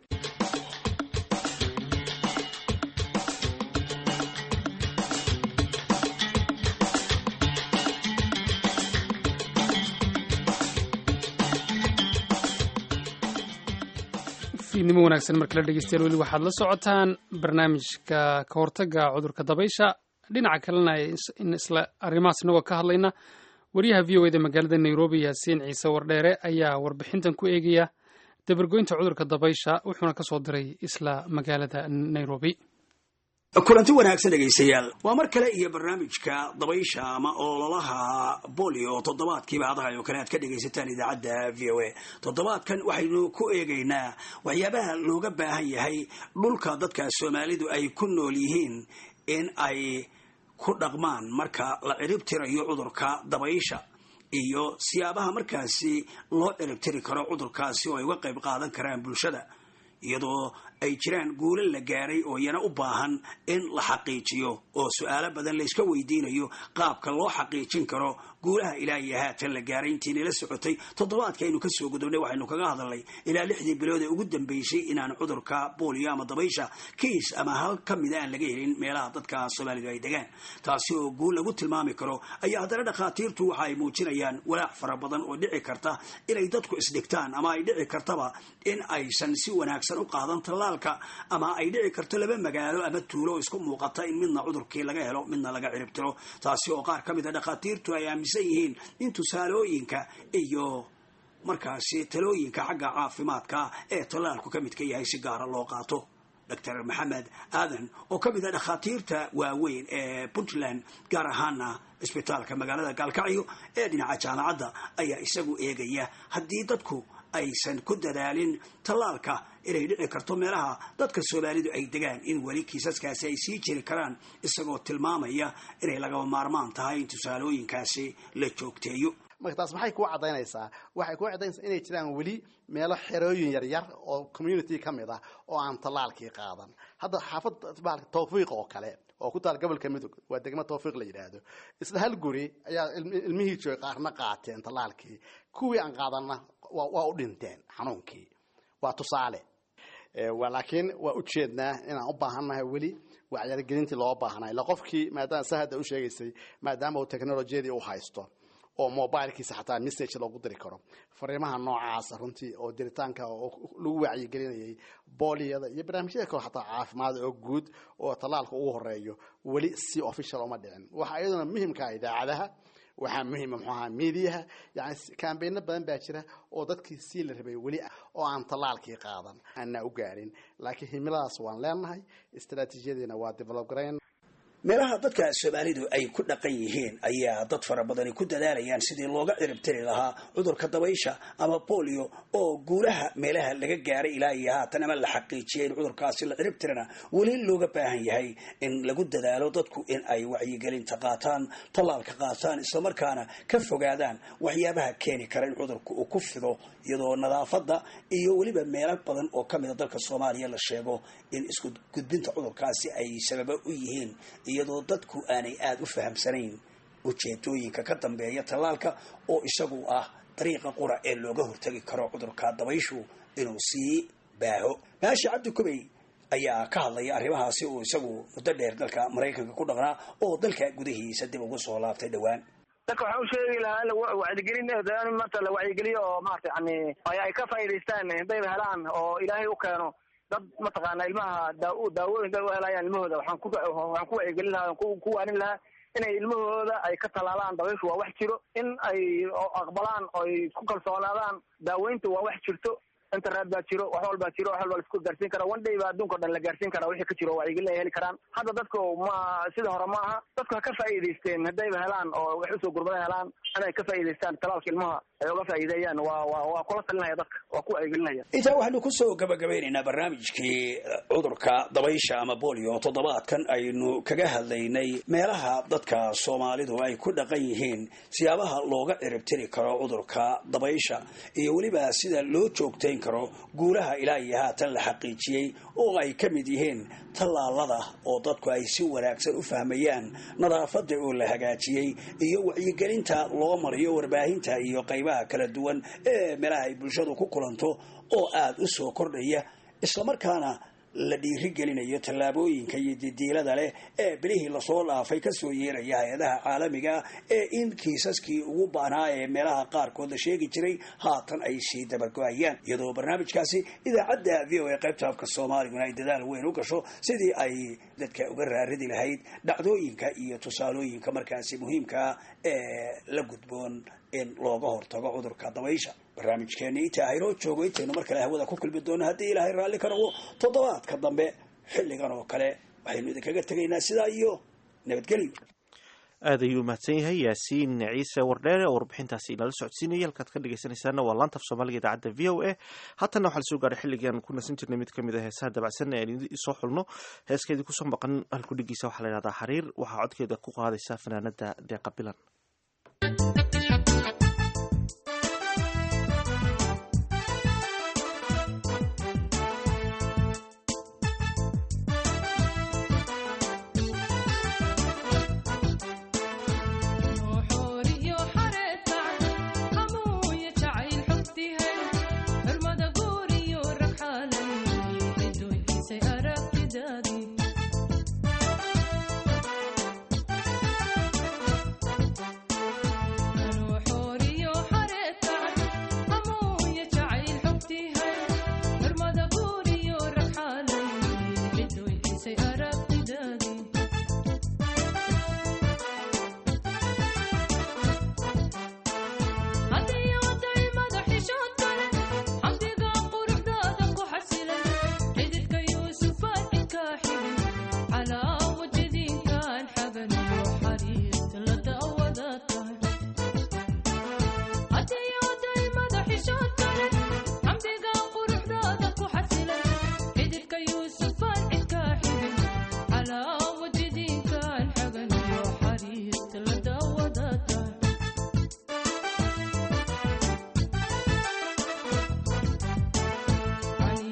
Speaker 1: fiidnimo wanaagsan markala dhegeystayaal weli waxaad la socotaan barnaamijka ka hortaga cudurka dabaysha dhinaca kalena in isla arrimahaas inagoo ka hadlayna wariyaha v o eda magaalada nairobi yaasiin ciise wardheere ayaa warbixintan ku eegaya dabargoynta cudurka dabaysha wuxuuna ka soo diray isla magaalada nairobi
Speaker 12: kulanti wanaagsan dhegaystayaal waa mar kale iyo barnaamijka dabaysha ama ololaha bolio toddobaadkiiba hadahay oo kale aad ka dhegaysataan idaacadda v o a toddobaadkan waxaynu ku eegaynaa waxyaabaha looga baahan yahay dhulka dadka soomaalidu ay ku nool yihiin in ay ku dhaqmaan marka la ciribtirayo cudurka dabaysha iyo siyaabaha markaasi loo ciribtiri karo cudurkaasi oo ay uga qayb qaadan karaan bulshada iyadoo ay jiraan guulo la gaaray oo iyana u baahan in la xaqiijiyo oo su-aalo badan layska weydiinayo qaabka loo xaqiijin karo guulaha ilaa iyo haatan la gaaray intiina la socotay toddobaadka aynu kasoo gudubnay waxaynu kaga hadalnay ilaa lixdii bilood ee ugu dambeysay inaan cudurka boolio ama dabaysha kiis ama hal ka mida aan laga helin meelaha dadka soomaalidu ay degaan taasi oo guul lagu tilmaami karo ayaa haddana dhakhaatiirtu waxa ay muujinayaan walaac fara badan oo dhici karta inay dadku isdhigtaan ama ay dhici kartaba in aysan si wanaagsan u qaadan tallaalka ama ay dhici karto laba magaalo ama tuulo isku muuqata in midna cudurkii laga helo midna laga ciribtiro taasi oo qaar ka mid a dhakhaatiirtu ay aaminsan yihiin in tusaalooyinka iyo markaasi talooyinka xagga caafimaadka ee tallaalku ka midka yahay si gaara loo qaato doctor maxamed aadan oo ka mid a dhakhaatiirta waaweyn ee puntland gaar ahaana isbitaalka magaalada gaalkacyo ee dhinaca jaamacadda ayaa isagu eegaya haddii dadku aysan ku dadaalin tallaalka inay dhici karto meelaha dadka soomaalidu ay degaan in weli kiisaskaasi ay sii jiri karaan isagoo tilmaamaya inay lagaba maarmaan tahay in tusaalooyinkaasi la joogteeyo
Speaker 13: marka taas maxay kuu caddaynaysaa waxay kuu caddaynaysaa inay jiraan weli meelo xerooyin yaryar oo community ka mid ah oo aan tallaalkii qaadan hadda xaafad bahalka tawfiiq oo kale oo ku taal gobolka midog waa degmo tawfiiq la yidhaahdo isla hal guri ayaa ilmihii joogay qaarna qaateen tallaalkii kuwii aan qaadanna waa u dhinteen xanuunkii waa tusaale laakiin waa ujeednaa inaan u baahannahay weli wacyargelintii loo baahnay ila qofkii maadaama sa hadda u sheegaysay maadaama uu technolojiyadii u haysto oo mobilkiisa xataa message loogu diri karo fariimaha noocaasa runtii oo diritaanka oo lagu wacyigelinayay booliyada iyo barnaamijyada kale xataa caafimaad oo guud oo tallaalka ugu horeeyo weli si official uma dhicin waxa iyaduna muhimka idaacadaha waxaa muhima muxuu ahaa miidiyaha yani kambayno badan baa jira oo dadkii sii la rabay weli oo aan tallaalkii qaadan aanaa u gaarin laakiin himiladaas waan leenahay istaraatiijiyadiina waa develop garayn
Speaker 12: meelaha dadka soomaalidu ay ku dhaqan yihiin ayaa dad fara badani ku dadaalayaan sidii looga ciribtiri lahaa cudurka dabaysha ama bolio oo guulaha meelaha laga gaaray ilaa iyo haatan ama la xaqiijiyay in cudurkaasi la ciribtirana weli looga baahan yahay in lagu dadaalo dadku in ay wacyigelinta qaataan tallaalka qaataan islamarkaana ka fogaadaan waxyaabaha keeni kara in cudurka uu ku fido iyadoo nadaafadda iyo weliba meelo badan oo ka mida dalka soomaaliya la sheego in isku gudbinta cudurkaasi ay sababa u yihiin iyadoo dadku aanay aada u fahamsanayn ujeedooyinka ka dambeeya tallaalka oo isagu ah dariiqa qura ee looga hortagi karo cudurka dabayshu inuu sii baaho maashi cabdi kubey ayaa ka hadlaya arrimahaasi uu isagu muddo dheer dalka maraykanka ku dhaqnaa oo dalka gudahiisa dib ugu soo laabtay dhowaan
Speaker 14: dadka waxaan u sheegi lahaa wacyigelin maanta la wacyigeliyo oo maarata yani ay ka faa'idaystaan hadayba helaan oo ilaahay u keeno dad mataqaana ilmaha daa daawooyin dad u helayaan ilmahooda waxaan ku waxaan ku wacyigelin lahaa ku waanin lahaa inay ilmahooda ay ka tallaalaan dabayshu waa wax jiro in ay aqbalaan oo ay ku kalsoonaadaan daaweynta waa wax jirto internet baa jiro wax walbaa jiro wax walba laisku gaarsiin karaa one day baa adduunka o dhan la gaarsiin karaa wixii ka jiro wacyigelin ay heli karaan hadda dadku ma sida hore ma aha dadku ha ka faa'iidaysteen haddayba helaan oo wax usoo gurmada helaan inay ka faa'iidaystaan talaalka ilmaha ay uga faa'iideeyaan waa waa waa kula talinaya dadka waa ku wacyigelinaya
Speaker 12: intaa waxaynu kusoo gabagabeynaynaa barnaamijkii cudurka dabaysha ama bolio toddobaadkan aynu kaga hadlaynay meelaha dadka soomaalidu ay ku dhaqan yihiin siyaabaha looga ciribtiri karo cudurka dabaysha iyo weliba sida loo joogtayn karo guulaha ilaa iyo haatan la xaqiijiyey oo ay ka mid yihiin tallaalada oo dadku ay si wanaagsan u fahmayaan nadaafada oo la hagaajiyey iyo wacyigelinta loo mariyo warbaahinta iyo qaybaha kala duwan ee meelaha ay bulshadu ku kulanto oo aada u soo kordhaya islamarkaana la dhiirigelinayo tallaabooyinka iyo didiilada leh ee bilihii lasoo dhaafay kasoo yeeraya hay-adaha caalamiga ee in kiisaskii ugu baanaa ee meelaha qaarkood la sheegi jiray haatan ay sii dabago-ayaan iyadoo barnaamijkaasi idaacadda v o a qaybta afka soomaaliguna ay dadaal weyn u gasho sidii ay dadka uga raaridi lahayd dhacdooyinka iyo tusaalooyinka markaasi muhiimkaa ee la gudboon in looga hortago cudurka dabaysha barnaamijkeeni inta haynoo joogo intaynu mar kale hawada ku kulmi doono haddii ilaahay raalli ka noqdo toddobaadka dambe xilligan oo kale waxaynu idinkaga tegaynaa sidaa iyo nabadgelyo
Speaker 2: aad ayuu mahadsan yahay yaasiin ciise wardheere oo warbixintaasi inala socodsiinaya halkaad ka dhegeysanaysaana waa laanta af soomaaliga idaacadda v o a haatanna waxaa lasoo gaaray xilligan ku nasan jirnay mid kamid a heesaha dabacsan ee aan soo xulno heeskeedii kusoo maqan halkudhigiisa waxaa la yidhahdaa xariir waxaa codkeeda ku qaadaysa fanaanada deeqa bilan
Speaker 15: روح وريح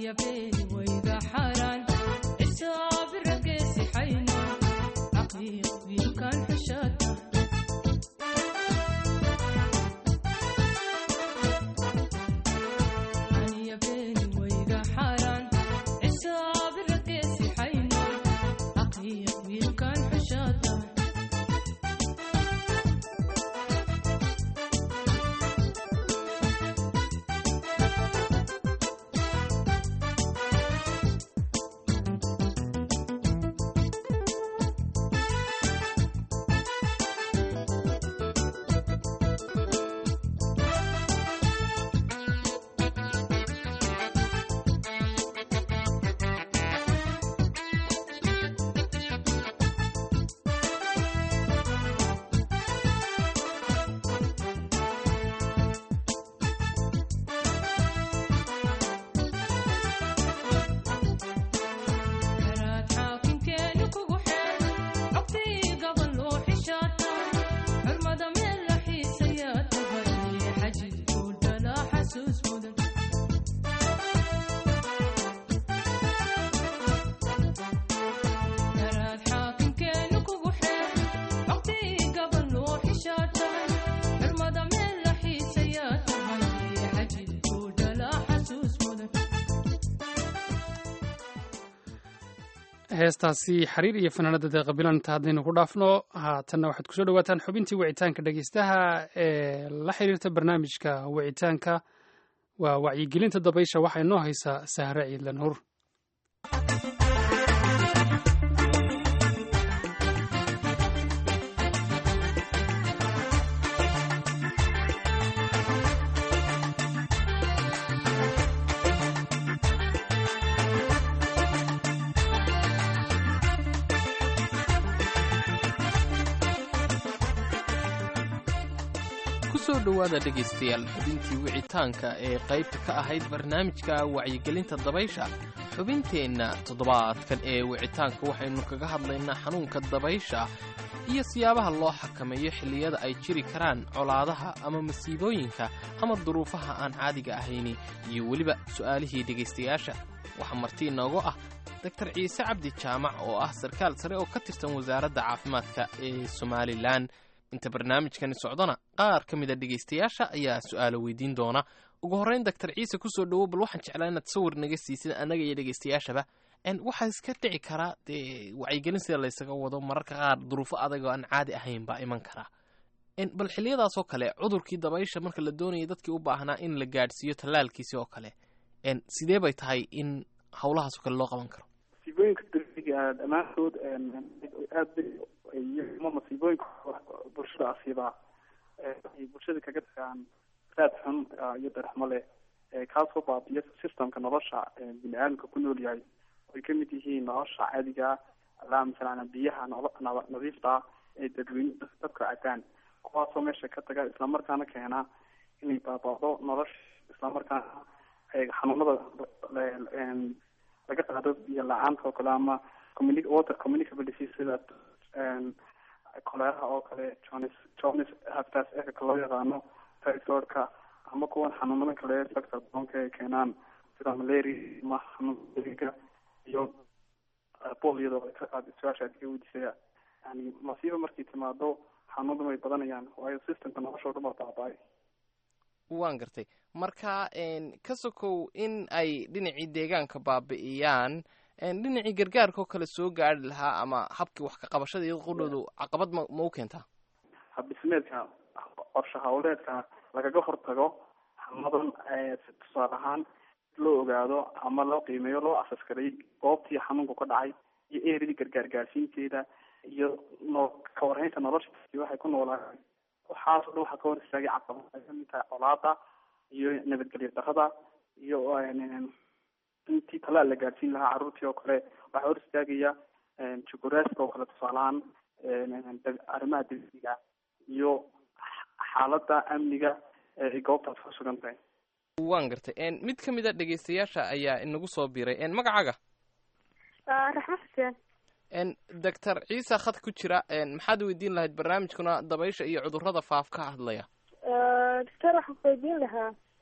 Speaker 1: heestaasi xiriir iyo fanaanada deeqabilan inta haddaynu ku dhaafno haatanna waxaad kusoo dhawaataan xubintii wicitaanka dhegeystaha ee la xiriirta barnaamijka wicitaanka waa wacyigelinta dabaysha waxaa inoo haysaa sahre ciidlan hur
Speaker 15: kusoo dhowaada dhegaystayaal xubintii wicitaanka ee qaybta ka ahayd barnaamijka wacyigelinta dabaysha xubinteenna toddobaadkan ee wicitaanka waxaynu kaga hadlaynaa xanuunka dabaysha iyo siyaabaha loo xakameeyo xilliyada ay jiri karaan colaadaha ama masiibooyinka ama duruufaha aan caadiga ahayni iyo weliba su'aalihii dhegaystayaasha waxaa marti inoogu ah doktar ciise cabdi jaamac oo ah sarkaal sare oo ka tirsan wasaaradda caafimaadka ee somalilan inta barnaamijkani socdona qaar ka mida dhegaystayaasha ayaa su'aalo weydiin doona ugu horrayn doctor ciise kusoo dhowow bal waxaan jeclaa inaad sawir naga siisid annaga iyo dhegaystayaashaba waxaa iska dhici karaa dee wacyigelin sida laysaga wado mararka qaar duruufo adag oo aan caadi ahayn baa iman karaa bal xilliyadaasoo kale cudurkii dabaysha marka la doonaya dadkii u baahnaa in la gaadhsiiyo tallaalkiisi oo kale sidee bay tahay in howlahaasoo kale loo qaban karo
Speaker 16: masiibooyinka degdega dhammaantood aad ama masiibooyinka bulshada asiibaa waxay bulshada kaga tagaan raad xun iyo darxmo leh kaasoo baabiya systemka nolosha bini aadamka ku nool yahay ay kamid yihiin nolosha caadiga alaa masalan biyaha nadiifta ee dadweyne dadka cabaan kuwaasoo meesha ka taga islamarkaana keena inay baaba'do nolosha islamarkaana xanuunada laga qaado biyo la-aanta oo kale ama communi water communicable disease sida koleeraha oo kale jones jones haftaas efeka loo yaqaano typhoidka ama kuwan xanuunada kale factor bonka ay keenaan sida malaria ama xanuunka iyo poliyada su-aasha adka weydiisaya yani masiiba markay timaado xanuunada way badanayaan waayo systemka nolosha o dhan baa baaba-ay
Speaker 15: waan gartay marka ka sokow in ay dhinacii deegaanka baabi'iyaan dhinacii gargaarka oo kale soo gaari lahaa ama habkii wax ka qabashada iyado qudhoodu caqabad ma ma u keentaa
Speaker 16: habdhismeedka qorshe hawleedka lagaga hortago xanuunadan tusaale ahaan loo ogaado ama loo qiimeeyo loo asaskaray goobtii xanuunku ka dhacay iyo eridii gargaar gaarsiinteeda iyo no ka warhaynta nolosha waxay ku noolaa waxaas o dhan waxaa ka hor istaagay caqabad ay kamid tahay colaada iyo nabadgelyo darada iyo intii talaal la gaadhsiin lahaa carruurtii oo kale waxaa hor istaagaya jukuraaska oo kale tusaalahaan arrimaha degdega iyo xaaladda amniga ee goobtaas ku sugan tahay
Speaker 15: waan gartay mid ka mid a dhegaystayaasha ayaa inagu soo biray magacaaga
Speaker 17: raxma xuseen
Speaker 15: doctor ciise khad ku jira maxaad weydiin lahayd barnaamijkuna dabaysha iyo cudurrada faaf ka hadlaya
Speaker 17: doctor waxaan ku weydiin lahaa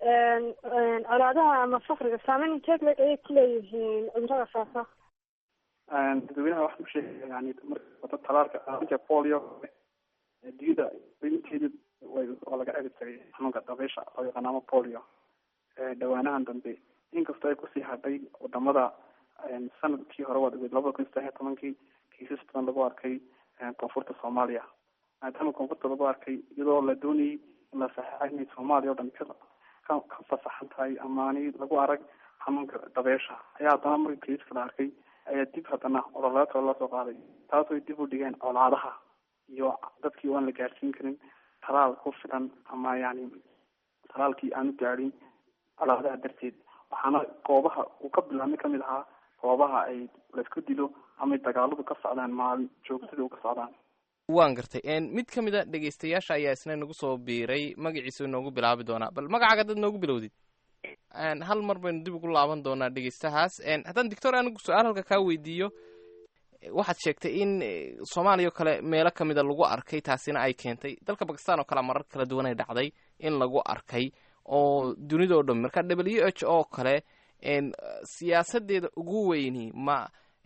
Speaker 17: colaadaha ama fakriga saameyn inteeg leeg ayay ku leeyihiin cudurada faafa
Speaker 16: dadweynaha waxaan usheegaya yani marka wada talaalka aalinka polio adduunyada inteeda waa laga celi jiray xanuunka dabeysha loo yaqaan ama polio dhawaanahan dambe inkastoo ay kusii hadhay wadamada sanadkii hore waa labada kun saddex iyo tobankii kiisas badan lagu arkay koonfurta soomaaliya maadaama koonfurta lagu arkay iyadoo la doonayay in la saxeexay inay soomaaliya o dhan ka ka ka fasaxan tahay amaani lagu arag xanuunka dabeysha ayaa haddana marka kiiska la arkay ayaa dib haddana ololaatoo lasoo qaaday taasoo dib u dhigeen colaadaha iyo dadkii oo aan la gaarsiin karin talaal ku filan ama yani talaalkii aanu gaadhin colaadaha darteed waxaana goobaha uu ka bilaabmay kamid ahaa goobaha ay laisku dilo ama dagaaladu ka socdaan maalin joogtada u ka socdaan
Speaker 15: waan gartay mid ka mid a dhegaystayaasha ayaa isna nagu soo biiray magaciisu inoogu bilaabi doonaa bal magacaaga dad noogu bilowdid hal mar baynu dib ugu laaban doonaa dhegaystahaas haddaan doctor anigu su-aal halka kaa weydiiyo waxaad sheegtay in soomaaliya oo kale meelo kamid a lagu arkay taasina ay keentay dalka bakistan oo kale marar kala duwan ay dhacday in lagu arkay oo dunida o dhan marka w h oo kale siyaasadeeda ugu weyni ma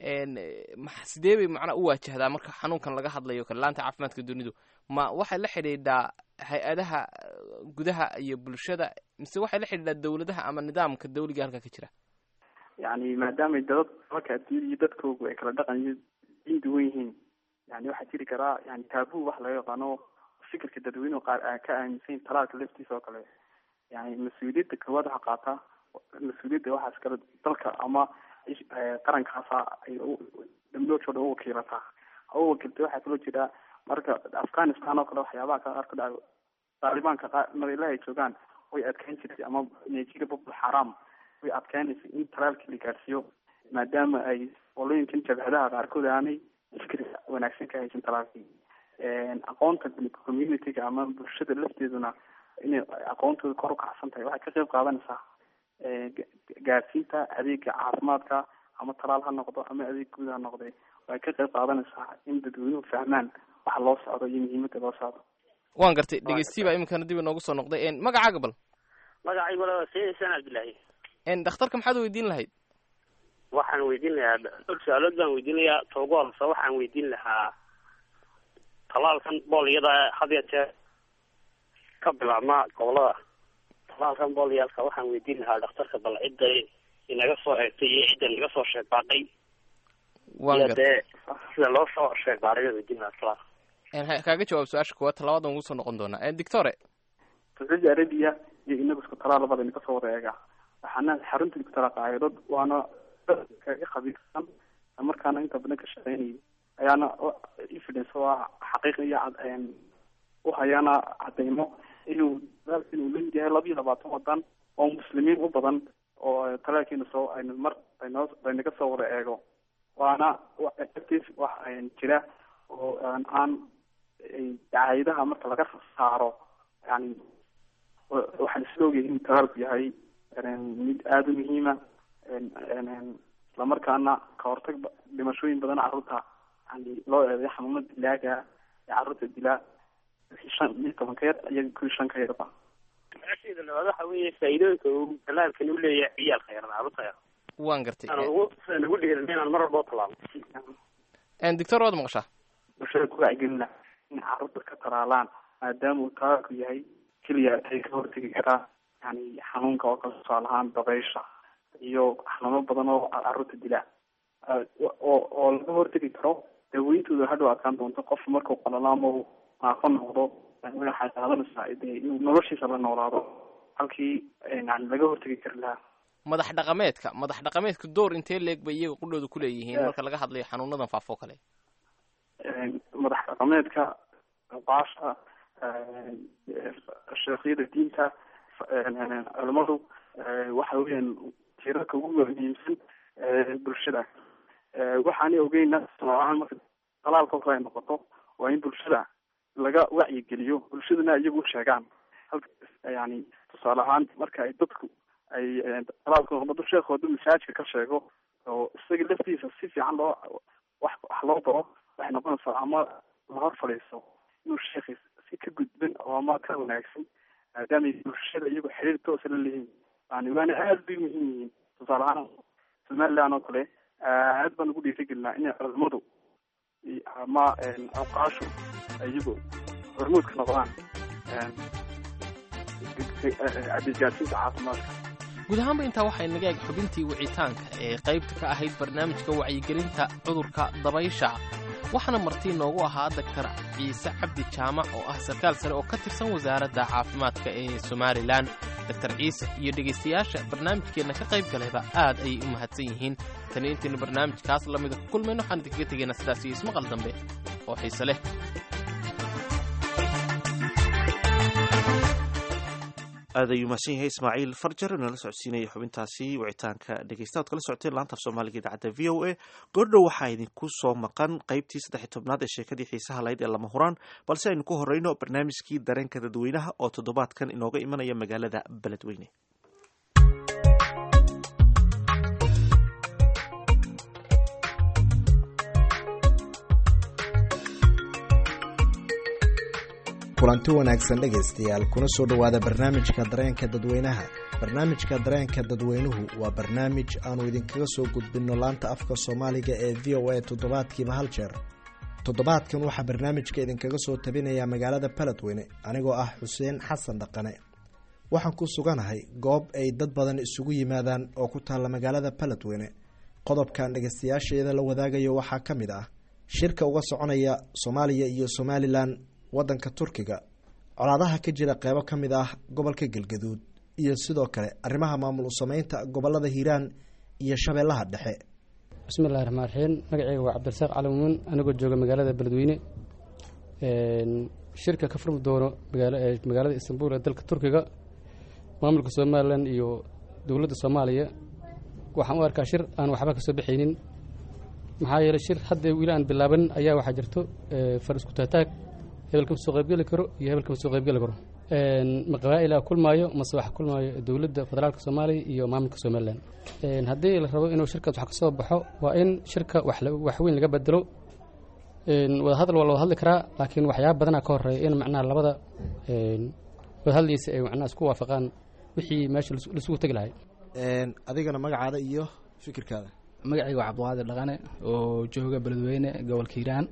Speaker 15: sidee bay macnaa u waajahdaa marka xanuunkan laga hadlayo kale laanta caafimaadka dunidu ma waxay la xidhiidhaa hay-adaha gudaha iyo bulshada mise waxay la xidhiidhaa dawladaha ama nidaamka dawliga halka ka jira
Speaker 16: yani maadaamay dad dalka adduunyada iyo dadkoogu ay kala dhaqan iyo diin duwan yihiin yani waxaa jiri karaa yani taabu wax laga yaqaano fikirka dadweynuhu qaar a ka aaminsan talaalka laftiisa oo kale yani mas-uuliyadda koowaad waxa qaata mas-uuliyadda waxaas kale dalka ama qarankaasa ay damloojooda u wakiilataa u wakiiltay waxaa kaloo jira marka afghanistan oo kale waxyaabaha ka qaar ka dhaca taalibaanka qaar meelaha ay joogaan way adkeyn jirtay ama nigeria boko haram way adkeynaysay in talaalkii la gaarsiiyo maadaama ay qolooyinkan jabhadaha qaarkood aanay fikir wanaagsan ka haysan talaalkii aqoonta communityga ama bulshada lafteeduna inay aqoontooda kor u kacsan tahay waxay ka qeyb qaadanaysaa gaarsiinta adeega caafimaadka ama talaal ha noqdo ama adeeg guud ha noqde way ka qeyb qaadanaysaa in dadweynuhu fahmaan waxa loo socdo iyo muhiimada loo socdo
Speaker 15: waan gartay dhegeystiyi baa iminkana dib inoogu soo noqday magacaaga bal
Speaker 18: magacaygu waa sayid xuseen cabdillahi
Speaker 15: dhakhtarka maxaad weydiin lahayd
Speaker 18: waxaan weydiin lahaa dhowr su-aalood baan weydiinayaa toogu horse waxaan weydiin lahaa talaalkan booliyada had ya jeer ka bilaabma gobolada talaalkan booliyaalka waxaan weydiin lahaa dhakhtarka bal cidda inaga soo eegtay iyo cidda naga soo sheegbaaday iyo dee sida loo soo sheegbaaday baan weydiin lahaa talaal
Speaker 15: kaaga jawaab su-aasha kuwaad talabadan ugu soo noqon doonaa doctore
Speaker 16: saudi arabia iyo inagu isku talaa labada ina kasoo wada eega waxaana xarunta isku talaa qaayadod waana kaga khabiirsan markaana inta badan ka shaqeynayay ayaana evidence oo ah xaqiiq iyo uhayaana cadeymo inuu talaalka inuu leeyahay laba iyo labaatan wadan oo muslimiin u badan oo talaalkiina soo aynu mar aynoo aynaga soo wada eego waana active wax jira oo aan dacayadaha marka laga saaro yani waxaan isla ogyahay inuu talaalku yahay mid aada u muhiima islamarkaana ka hortag dhimashooyin badan carruurta yani loo eeday xanuuna dilaaga ee carruurta dilaa shan iyo toban ka yar iyo kuwii shan ka yarba
Speaker 18: su-aasheeda labaad waxa weeye faa'iidooyinka uu talaalkani uleeyahay ciyaalka yaran carruurta yar
Speaker 15: waan gartay
Speaker 18: aan ugu sidaan ugu dhiirin inaan mar walba talaalo
Speaker 15: doctor waad maqashaa
Speaker 16: bulshada ku wacgelina in carruurta ka talaalaan maadaama uu talaalku yahay keliya ay ka hortegi karaa yani xanuunka oo kale tusaale ahaan dabeysha iyo xanuuno badan oo carruurta dila oo oo laga hortegi karo daaweyntooda hadhow adkaan doonto qof markuu qalalo ama uu naafo noqdo waxay qaadanaysaa de inuu noloshiisa la noolaado halkii yani laga hortegi kari lahaa
Speaker 15: madax dhaqameedka madax dhaqameedka door intee leeg bay iyaga qudhooda kuleeyihiin marka laga hadlayo xanuunadan faafo kale
Speaker 16: madax dhaqameedka baasha sheekhyada diinta culimadu waxa weeyaan tiirarka ugu muhiimsan bulshada waxaanay ogeyna tusaalahaan marka talaalka kale ay noqoto waa in bulshada laga wacyigeliyo bulshaduna iyagu sheegaan halka yani tusaale ahaan marka ay dadku ay talaalka noqdo sheekooda masaajidka ka sheego oo isaga laftiisa si fiican loo wax wax loo baro waxay noqonaysaa ama la hor fadhiisto inuu sheekhiis si ka gudban oo ama ka wanaagsan maadaama ay bulshada iyagu xiriir toosa la leeyihiin yani waana aada bay muhiim yihiin tusaale ahaan somaliland oo kale aad baan ugu dhiirigelinaa inay culamadu ama awqaashu iyagu hormuud ka noqdaan adeegaadsiinta caafimaadka
Speaker 15: guud ahaanba intaa waxay naga eg xubintii wicitaanka ee qaybta ka ahayd barnaamijka wacyigelinta cudurka dabaysha waxaana martii noogu ahaa daktar ciise cabdi jaamac oo ah sarkaal sare oo ka tirsan wasaaradda caafimaadka ee somalilan daktar ciise iyo dhegaystayaasha barnaamijkeenna ka qayb galayba aad ayay u mahadsan yihiin tani intaynu barnaamijkaas lamida ku kulmayno waxaan idinkaga tegaynaa sidaas iyo ismaqal dambe oo xiise leh
Speaker 2: aad ayuu mahadsan yahay ismaaciil farjar inala socodsiinaya xubintaasi wicitaanka dhegeysta ad kala socoteen laanta af soomaaliga idaacadda v o a goordhow waxaa idinku soo maqan qaybtii saddex tobnaad ee sheekadii xiisaha lahayd ee lama huraan balse aynu ku horeyno barnaamijkii dareenka dadweynaha oo toddobaadkan inooga imanaya magaalada beledweyne
Speaker 19: kulanti wanaagsan dhegaystayaal kuna soo dhowaada barnaamijka dareenka dadweynaha barnaamijka dareenka dadweynuhu waa barnaamij aanu idinkaga soo gudbinno laanta afka soomaaliga ee v o a toddobaadkiiba hal jeer toddobaadkan waxaa barnaamijka idinkaga soo tabinayaa magaalada baledweyne anigoo ah xuseen xasan dhaqane waxaan ku suganahay goob ay dad badan isugu yimaadaan oo ku taalla magaalada baledweyne qodobkan dhegaystayaasheeda la wadaagayo waxaa ka mid ah shirka uga soconaya soomaaliya iyo somalilan wadanka turkiga colaadaha ka jira qeybo ka mid ah gobolka galgaduud iyo sidoo kale arrimaha maamul usameynta gobolada hiiraan iyo shabeellaha dhexe
Speaker 20: bismillahi raxmaan raxiim magaceyga waa cabdirasaaq calamuun anigoo jooga magaalada beledweyne shirka ka furmi doono magaalada istanbul ee dalka turkiga maamulka somalilan iyo dowladda soomaaliya waxaan u arkaa shir aan waxba kasoo baxaynin maxaa yeeley shir hadda weli aan bilaabanin ayaa waxaa jirto far isku taataag hebel kama soo qaybgeli karo iyo hebel kama soo qaybgeli karo ma qabaa'ila kulmaayo mase waxa kulmaayo dowladda federaalka soomaaliya iyo maamulka somalilan haddii la rabo inuu shirkaas wax kasoo baxo waa in shirka wax weyn laga bedelo wadahadal waa la wada hadli karaa laakiin waxyaaba badanaa ka horeeya in macnaha labada wadahadliisa ay macnaha isku waafaqaan wixii meesha laisugu tegi lahay
Speaker 19: adigana magacaada iyo fikirkaada
Speaker 21: magacayga waa cabdiqaadir dhaqane oo jooga beledweyne gobolka hiiraan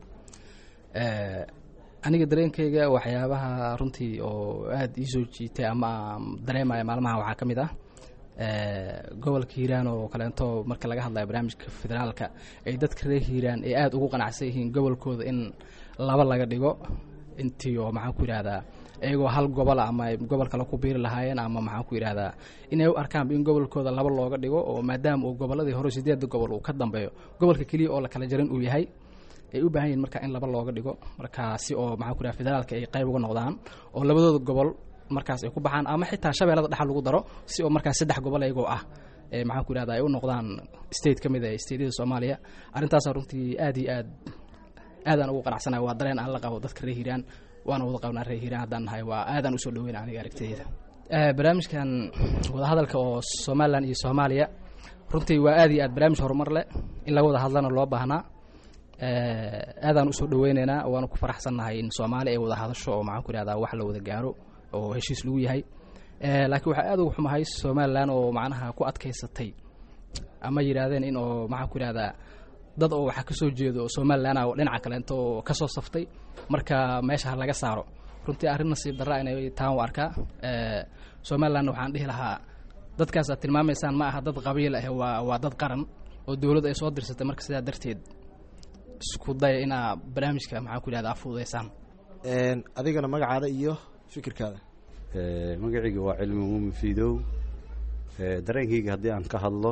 Speaker 21: aniga dareenkayga waxyaabaha runtii oo aada ii soo jiitay ama dareemaya maalmaha waxaa ka mid ah gobolka hiiraan oo kaleento marka laga hadlayo barnaamijka federaalka ay dadka reer hiiraan ay aada ugu qanacsan yihiin gobolkooda in laba laga dhigo intii oo maxaan ku yidhahdaa iyagoo hal gobol ama gobol kale ku biiri lahaayeen ama maxaan ku yidhahdaa inay u arkaanba in gobolkooda laba looga dhigo oo maadaama uu gobolladii hore sideedda gobol uu ka dambeeyo gobolka keliya oo la kala jarin uu yahay ay u baahan yihin marka in laba looga dhigo markaasi oo maxaan ku yidhahda federaalka ay qayb uga noqdaan oo labadooda gobol markaas ay ku baxaan ama xitaa shabeellada dhexa lagu daro si oo markaas saddex gobol iyagoo ah ee maxaan ku yidhahda ay u noqdaan state ka mid ah stateyada soomaaliya arrintaasa runtii aad iyo aad aadaan ugu qanacsanahay waa dareen aan la qabo dadka reer hiiraan waana wada qabnaa reer hiiraan haddaan nahay waa aadaan usoo dhaweyna aniga aragtidayda barnaamijkan wadahadalka oo somalilan iyo soomaaliya runtii waa aad iyo aad barnaamij horumar leh in laga wada hadlana loo baahnaa aadaan usoo dhaweyneynaa waana ku faraxsannahay in soomaali ay wada hadasho oo maxaan ku yihahdaa wax la wada gaaro oo heshiis lagu yahay laakiin waxaa aad uga xumahay somalilan oo macnaha ku adkaysatay ama yidhaahdeen in oo maxaan ku yihahdaa dad oo waxaa kasoo jeedo oo somalilan ah oo dhinaca kaleento oo kasoo saftay marka meesha ha laga saaro runtii arrin nasiib darra inay taan u arkaa somalilan waxaan dhihi lahaa dadkaas aad tilmaamaysaan ma aha dad qabiil ah waa waa dad qaran oo dowladda ay soo dirsatay marka sidaa darteed isku daya inaa barnaamijka maxaan ku yihahdaa fududeysaan
Speaker 19: adigana magacaada iyo fikirkaada
Speaker 22: magacayga waa cilmi muumin fiidow dareenkayga haddii aan ka hadlo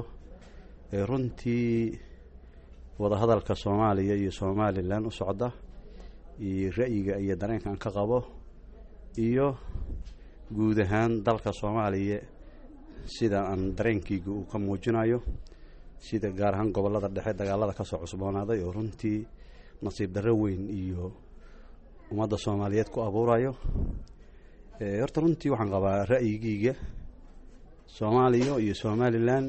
Speaker 22: runtii wadahadalka soomaaliya iyo somalilan u socda iyo ra'yiga iyo dareenka aan ka qabo iyo guud ahaan dalka soomaaliya sida aan dareenkayga uu ka muujinayo sida gaar ahaan gobollada dhexe dagaalada kasoo cusboonaaday oo runtii nasiib darro weyn iyo ummadda soomaaliyeed ku abuurayo horta runtii waxaan qabaa ra'yigeyga soomaaliya iyo somalilan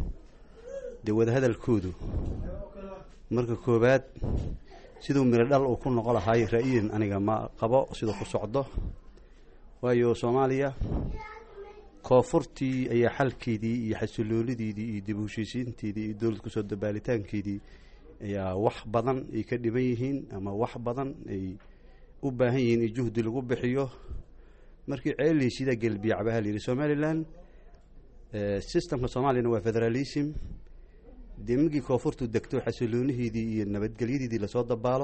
Speaker 22: dee wadahadalkoodu marka koowaad siduu miro dhal uu ku noqo lahay ra'yidan aniga ma qabo siduu ku socdo waayo soomaaliya koonfurtii ayaa xalkeedii iyo xasiloonideedii iyo dib u heshiisiinteedii iyo dowlad kusoo dabaalitaankeedii ayaa wax badan ay ka dhiban yihiin ama wax badan ay u baahan yihiin in juhdi lagu bixiyo markii ceeleysiida gelbiyacabaha layidhi somalilan systemka soomaaliyana waa federalism dee markii koonfurtu degto xasilooniheedii iyo nabadgelyadeedii lasoo dabaalo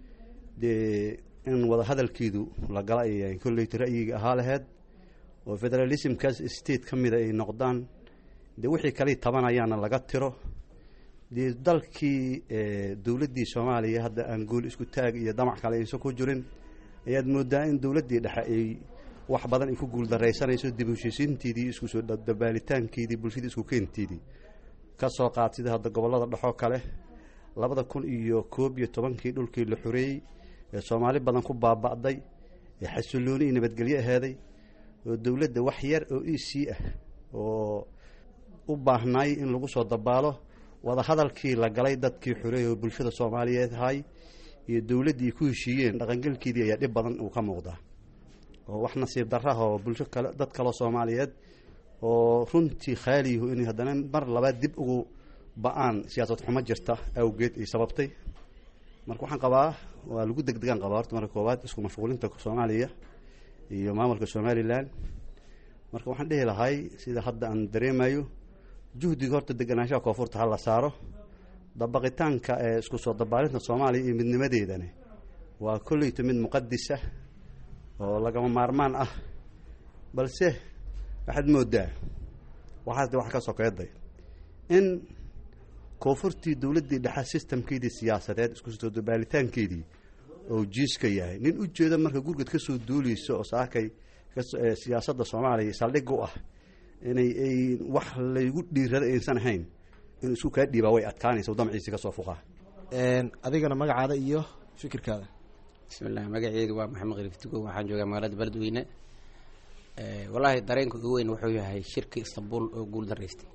Speaker 22: dee in wada hadalkeedu la gala ay kolleyta ra'yiga ahaa laheyd oo federalismkaas state ka mida ay noqdaan dee wixii kaley tabanayaana laga tiro dee dalkii dowladdii soomaaliya hadda aan gool isku taag iyo damac kale aysan ku jirin ayaad moodaa in dowladdii dhexe ay wax badan ay ku guuldaraysanayso dib u heshiisiinteedii isku soo dabaalitaankeedii bulshadii isku keenteedii ka soo qaad sida hadda gobollada dhexoo kale labada kun iyo koob iyo tobankii dhulkii la xoreeyey ee soomaali badan ku baaba'day ee xasilooni iyo nabadgelyo aheeday oo dowladda wax yar oo e c ah oo u baahnaay in lagu soo dabaalo wada hadalkii la galay dadkii xoreeyay oo bulshada soomaaliyeed ahay iyo dowladdii ku heshiiyeen dhaqangelkeedii ayaa dhib badan uu ka muuqdaa oo wax nasiib darraha oo bulsho kale dad kaloo soomaaliyeed oo runtii khaaliyahu inay haddana mar labaad dib ugu ba-aan siyaasad xumo jirta awgeed ay sababtay marka waxaan qabaa waa lagu degdegaan qabaa horta marka koowaad isku mashquulinta soomaaliya iyo maamulka somalilan marka waxaan dhihi lahay sida hadda aan dareemayo juhdiga horta deganaanshaha koonfurta ha la saaro dabaqitaanka ee isku soo dabaalinta soomaaliya iyo midnimadeedani waa kolleyta mid muqadisa oo lagama maarmaan ah balse waxaad moodaa waxaas de wax ka sokeeday in koonfurtii dowladdii dhexe sistamkeedii siyaasadeed isku soo dabaalitaankeedii oo jiiska yahay nin u jeeda marka gurgad ka soo duuleyso oo saakay siyaasadda soomaaliya saldhig u ah inay ay wax laygu dhiirada aysan ahayn in isku kaa dhiibaa way adkaanaysa damciisi ka soo fuqaa
Speaker 19: adigana magacaada iyo fikirkaada
Speaker 5: bismillahi magaceyga waa maxamed khaliif tugo waxaan joogaa magaalada beledweyne wallaahi dareenka ugu weyn wuxuu yahay shirka istanbul oo guul daraystay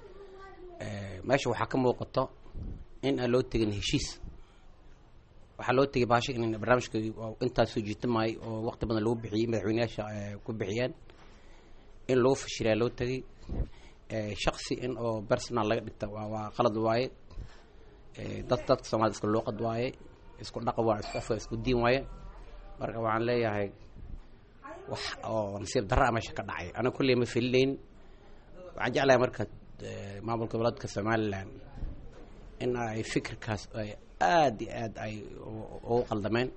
Speaker 5: meesha waxaa ka muuqato in aan loo tegin heshiis waxaa loo tegay baasha in barnaamijka intaas soo jiitamaay oo waqti badan lagu bixiyey madaxweyneyaasha ku bixiyeen in lagu fashilaa loo tegay shaksi in oo personal laga dhigta waa qalad waaye dad dadka soomaalida isku luuqad waaye isku dhaqan waa isku afka isku diin waaye marka waxaan leeyahay wax oo nasiib darra meesha ka dhacay aniga kulley ma filinayn waxaan jeclahay marka maamulka goboleedka somalilan in ay fikirkaas ay aada iyo aad ay ugu qaldameen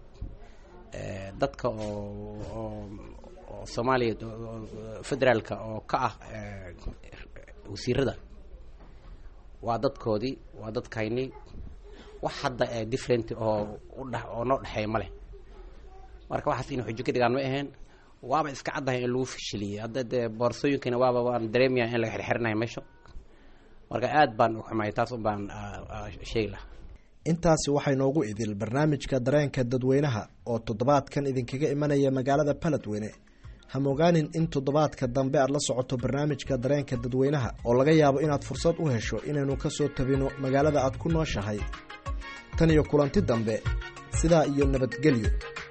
Speaker 5: dadka oo oo oo soomaaliya federaalka oo ka ah wasiirada waa dadkoodii waa dadkaynii wax hadda different oo udhe oo noo dhexeeya ma leh marka waxaas ina xujo ka dhigaan ma aheen waaba iska caddahay in lagu fashiliyey hadda dee boorsooyinkana waaba waan dareemaya in laga xirxirinayo meesha marka aad baan u xumay taas un baan sheegi lahaa
Speaker 19: intaasi waxay noogu idil barnaamijka dareenka dadweynaha oo toddobaadkan idinkaga imanaya magaalada baledweyne hamogaanin in toddobaadka dambe aad la socoto barnaamijka dareenka dadweynaha oo laga yaabo inaad fursad u hesho inaynu ka soo tabino magaalada aad ku nooshahay tan iyo kulanti dambe sidaa iyo nabadgelyo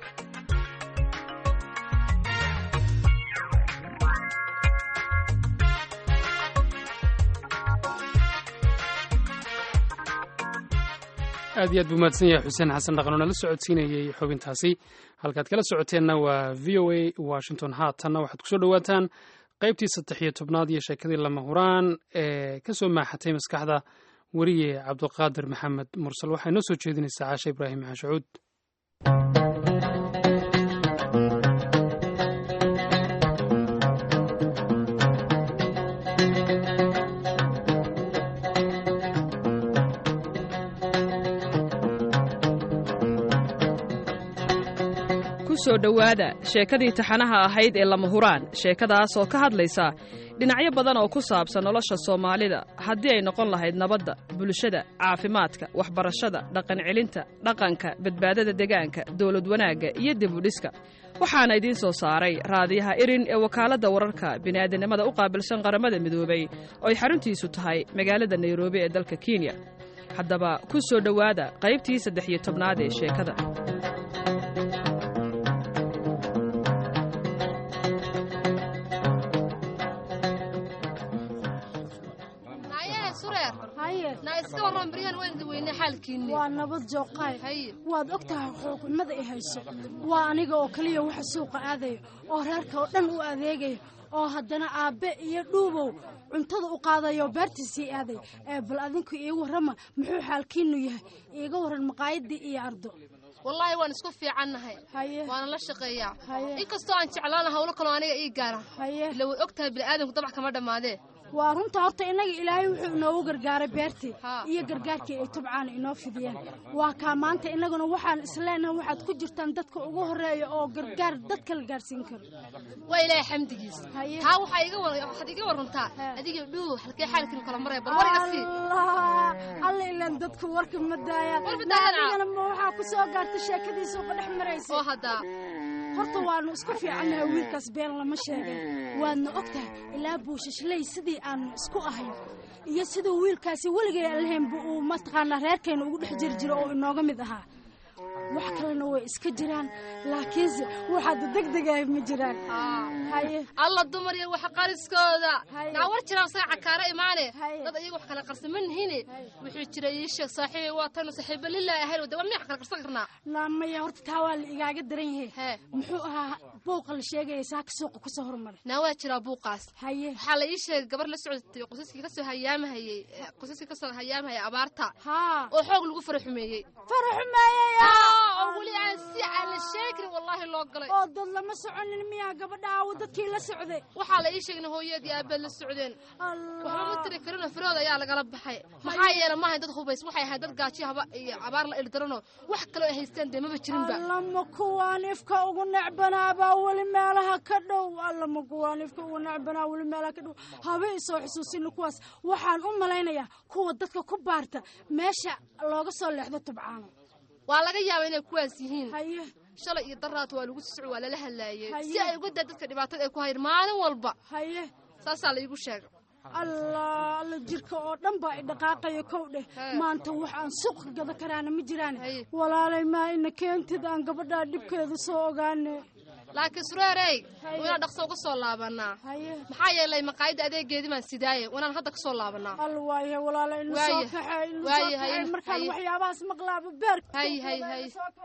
Speaker 1: aad iyo aad buu mahadsan yahay xuseen xasan dhaqan oo nala socodsiinayey xubintaasi halkaad kala socoteenna waa v o a washington haatanna waxaad kusoo dhowaataan qaybtii saddex iyo tobnaad iyo sheekadii lama huraan ee ka soo maaxatay maskaxda weriye cabduqaadir maxamed mursal waxay noo soo jeedinaysaa caashe ibraahim xashacuud
Speaker 6: kusoo dhowaada sheekadii taxanaha ahayd ee lama huraan sheekadaas oo ka hadlaysa dhinacyo badan oo ku saabsan nolosha soomaalida haddii ay noqon lahayd nabadda bulshada caafimaadka waxbarashada dhaqancelinta dhaqanka badbaadada degaanka dowlad wanaagga iyo dibudhiska waxaana idiin soo saaray raadiyaha irin ee wakaaladda wararka bini'aadanimada u qaabilsan qaramada midoobay oo ay xaruntiisu tahay magaalada nairobi ee dalka kenya haddaba ku soo dhowaada qaybtii saddex iyo tobnaad ee sheekada
Speaker 7: warran baryahan waan idin weynay xaalkiinni
Speaker 8: waa nabad jooqaay waad og tahay xuquuqnimada i hayso waa aniga oo keliya waxa suuqa aadaya oo reerka oo dhan u adeegaya oo haddana aabbe iyo dhuubow cuntada u qaadayo beertiisii aaday ee bal adinku iigu warrama muxuu xaalkiinnu yahay iiga warran maqaayadii iyo ardo
Speaker 7: wallaahi waan isku fiicannahay waana la shaqeeyaa inkastoo aan jeclaana hawlo kaloo aniga ii gaara ila way og tahay bini'aadamku dabac kama dhammaadee
Speaker 8: waa runta horta innaga ilaahay wuxuu inoogu gargaaray beertii iyo gargaarkii ay tubcaana inoo fidiyeen waa kaa maanta innaguna waxaan isleenahay waxaad ku jirtaan dadka ugu horreeya oo gargaar dadka la gaarsiin karo
Speaker 7: waa ilaahay xamdigiisa taa waxaa iga war waxaad iga warrantaa adiga dhuu halkee xaalkiinu kala maraya bal wariga sii
Speaker 8: alla ilaan dadku warka ma daayaan
Speaker 7: War ma daayaan.
Speaker 8: adigana ma waxaa ku soo gaartay sheekadiisa uga dhex maraysa
Speaker 7: oo haddaa
Speaker 8: horta waanu isku fiicannahay wiilkaas been lama sheegay waadna og tahay ilaa buushashley sidii aanu isku ahayn iyo siduu wiilkaasi weligay aan lahaynba uu mataqaanaa reerkayna ugu dhex jiri jiro oo inooga mid ahaa wax kalena way iska jiraan laakiinse waxaad degdegahay ma jiraan haye
Speaker 7: alla dumar iyo wax qariskooda naa war jiraan saga cakaara imaane dad iyaga wax kala qarsan ma nihine wuxuu jira ii sheeg saaxiibay waa tanu saaxiiba lilaahi ahayn wada waa miyaa kala qarsan karnaa
Speaker 8: naamaya horta taa waa la igaaga daran yahay muxuu ahaa buuqa la sheegaya saaka suuqa kusoo hormaray
Speaker 7: naa waa jiraa buuqaas
Speaker 8: haye
Speaker 7: waxaa la ii sheegay gabar la socotay qosaskii kasoo hayaamahayey qosaskii kasoo hayaamahayay abaarta oo xoog lagu fara xumeeyey
Speaker 8: fara xumeeyey
Speaker 7: oo weli aan si aan la sheegi karin wallaahi loo galay
Speaker 8: oo dad lama soconin miyaa gabadha aawo dadkii la socday
Speaker 7: waxaa la ii sheegay in hooyadii aabeed la socdeen waxba ma tiri karin oo firooda ayaa lagala baxay maxaa yeelay maahay dad hubays waxay ahayd dad gaaji haba iyo abaar la ildaranoo wax kaloo ay haysteen dee maba jirinba
Speaker 8: allama kuwaan ifka ugu necbanaabaa weli meelaha ka dhow allama kuwaan ifka ugu necbanaa weli meelaha ka dhow haba isoo xusuusina kuwaas waxaan u malaynayaa kuwa dadka ku baarta meesha looga soo leexdo tubcaano
Speaker 7: waa laga yaabaa inay kuwaas yihiin shalay iyo daraat waa lagu socod waa lala hadlaayey si ay uga daa dadka dhibaatada ay ku hayr maalin walba
Speaker 8: haye
Speaker 7: saasaa la iigu sheegay
Speaker 8: allah alla jirka oo dhan baa i dhaqaaqaya kow dheh maanta wax aan suuqa gada karaana ma jiraan walaalay maa ina keentid aan gabadhaa dhibkeeda soo ogaane
Speaker 7: laakiin sureerey waynaa dhaqso uga soo laabanaa maxaa yeelay maqaayadda adeegeedii baan sidaaye waynaan hadda ka soo laabanaa
Speaker 8: al waaye walaala inu soo
Speaker 7: Waaye.
Speaker 8: kaxee inu soo
Speaker 7: Waaye,
Speaker 8: kaxee
Speaker 7: haye,
Speaker 8: markaan
Speaker 7: haye.
Speaker 8: waxyaabahaas maqlaaba beerka
Speaker 7: hay hay hay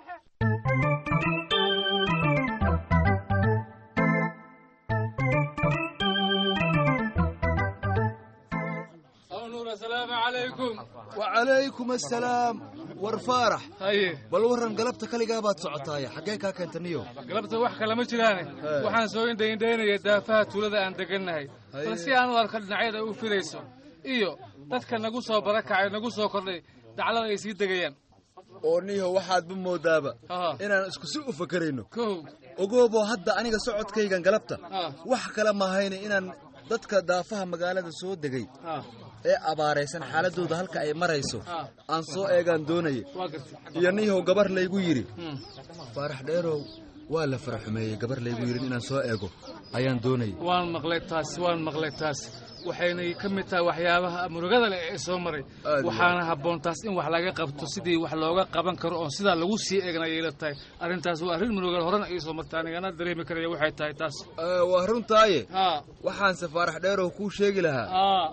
Speaker 23: السلام عليكم
Speaker 24: وعليكم السلام war faarax
Speaker 23: haye
Speaker 24: bal warran galabta kaligaa baad socotaaya xaggee kaa keenta niyo
Speaker 23: galabta wax kale ma jiraane waxaan soo indhaindhaynaya daafaha tuulada aan degannahay bal si aan u arko dhinacyada u fidayso iyo dadka nagu soo barakacay nagu soo kordhay daclada ay sii degayaan
Speaker 24: oo niyo waxaadba moodaaba inaan isku si u fakarayno ogooboo hadda aniga socodkaygan galabta wax kale mahayna inaan dadka daafaha magaalada soo degay ee abaaraysan xaaladooda halka ay marayso aan soo eegaan doonaya iyo niyahow gabar laygu yidhi faarax dheerow waa la faraxumeeyey gabar laygu yidhi inaan soo eego ayaan doonaya
Speaker 23: waan maqlay taas waan maqlay taas waxaynay ka mid tahay waxyaabaha murugada leh ee soo maray waxaana habboon taas in wax laga qabto sidii wax looga qaban karo oon sidaa lagu sii eegna ayay la tahay arrintaas waa arrin murugal horena ii soo martay anigana dareemi karaya waxay tahay taas
Speaker 24: waa runtaaye waxaanse faarax dheerow kuu sheegi lahaa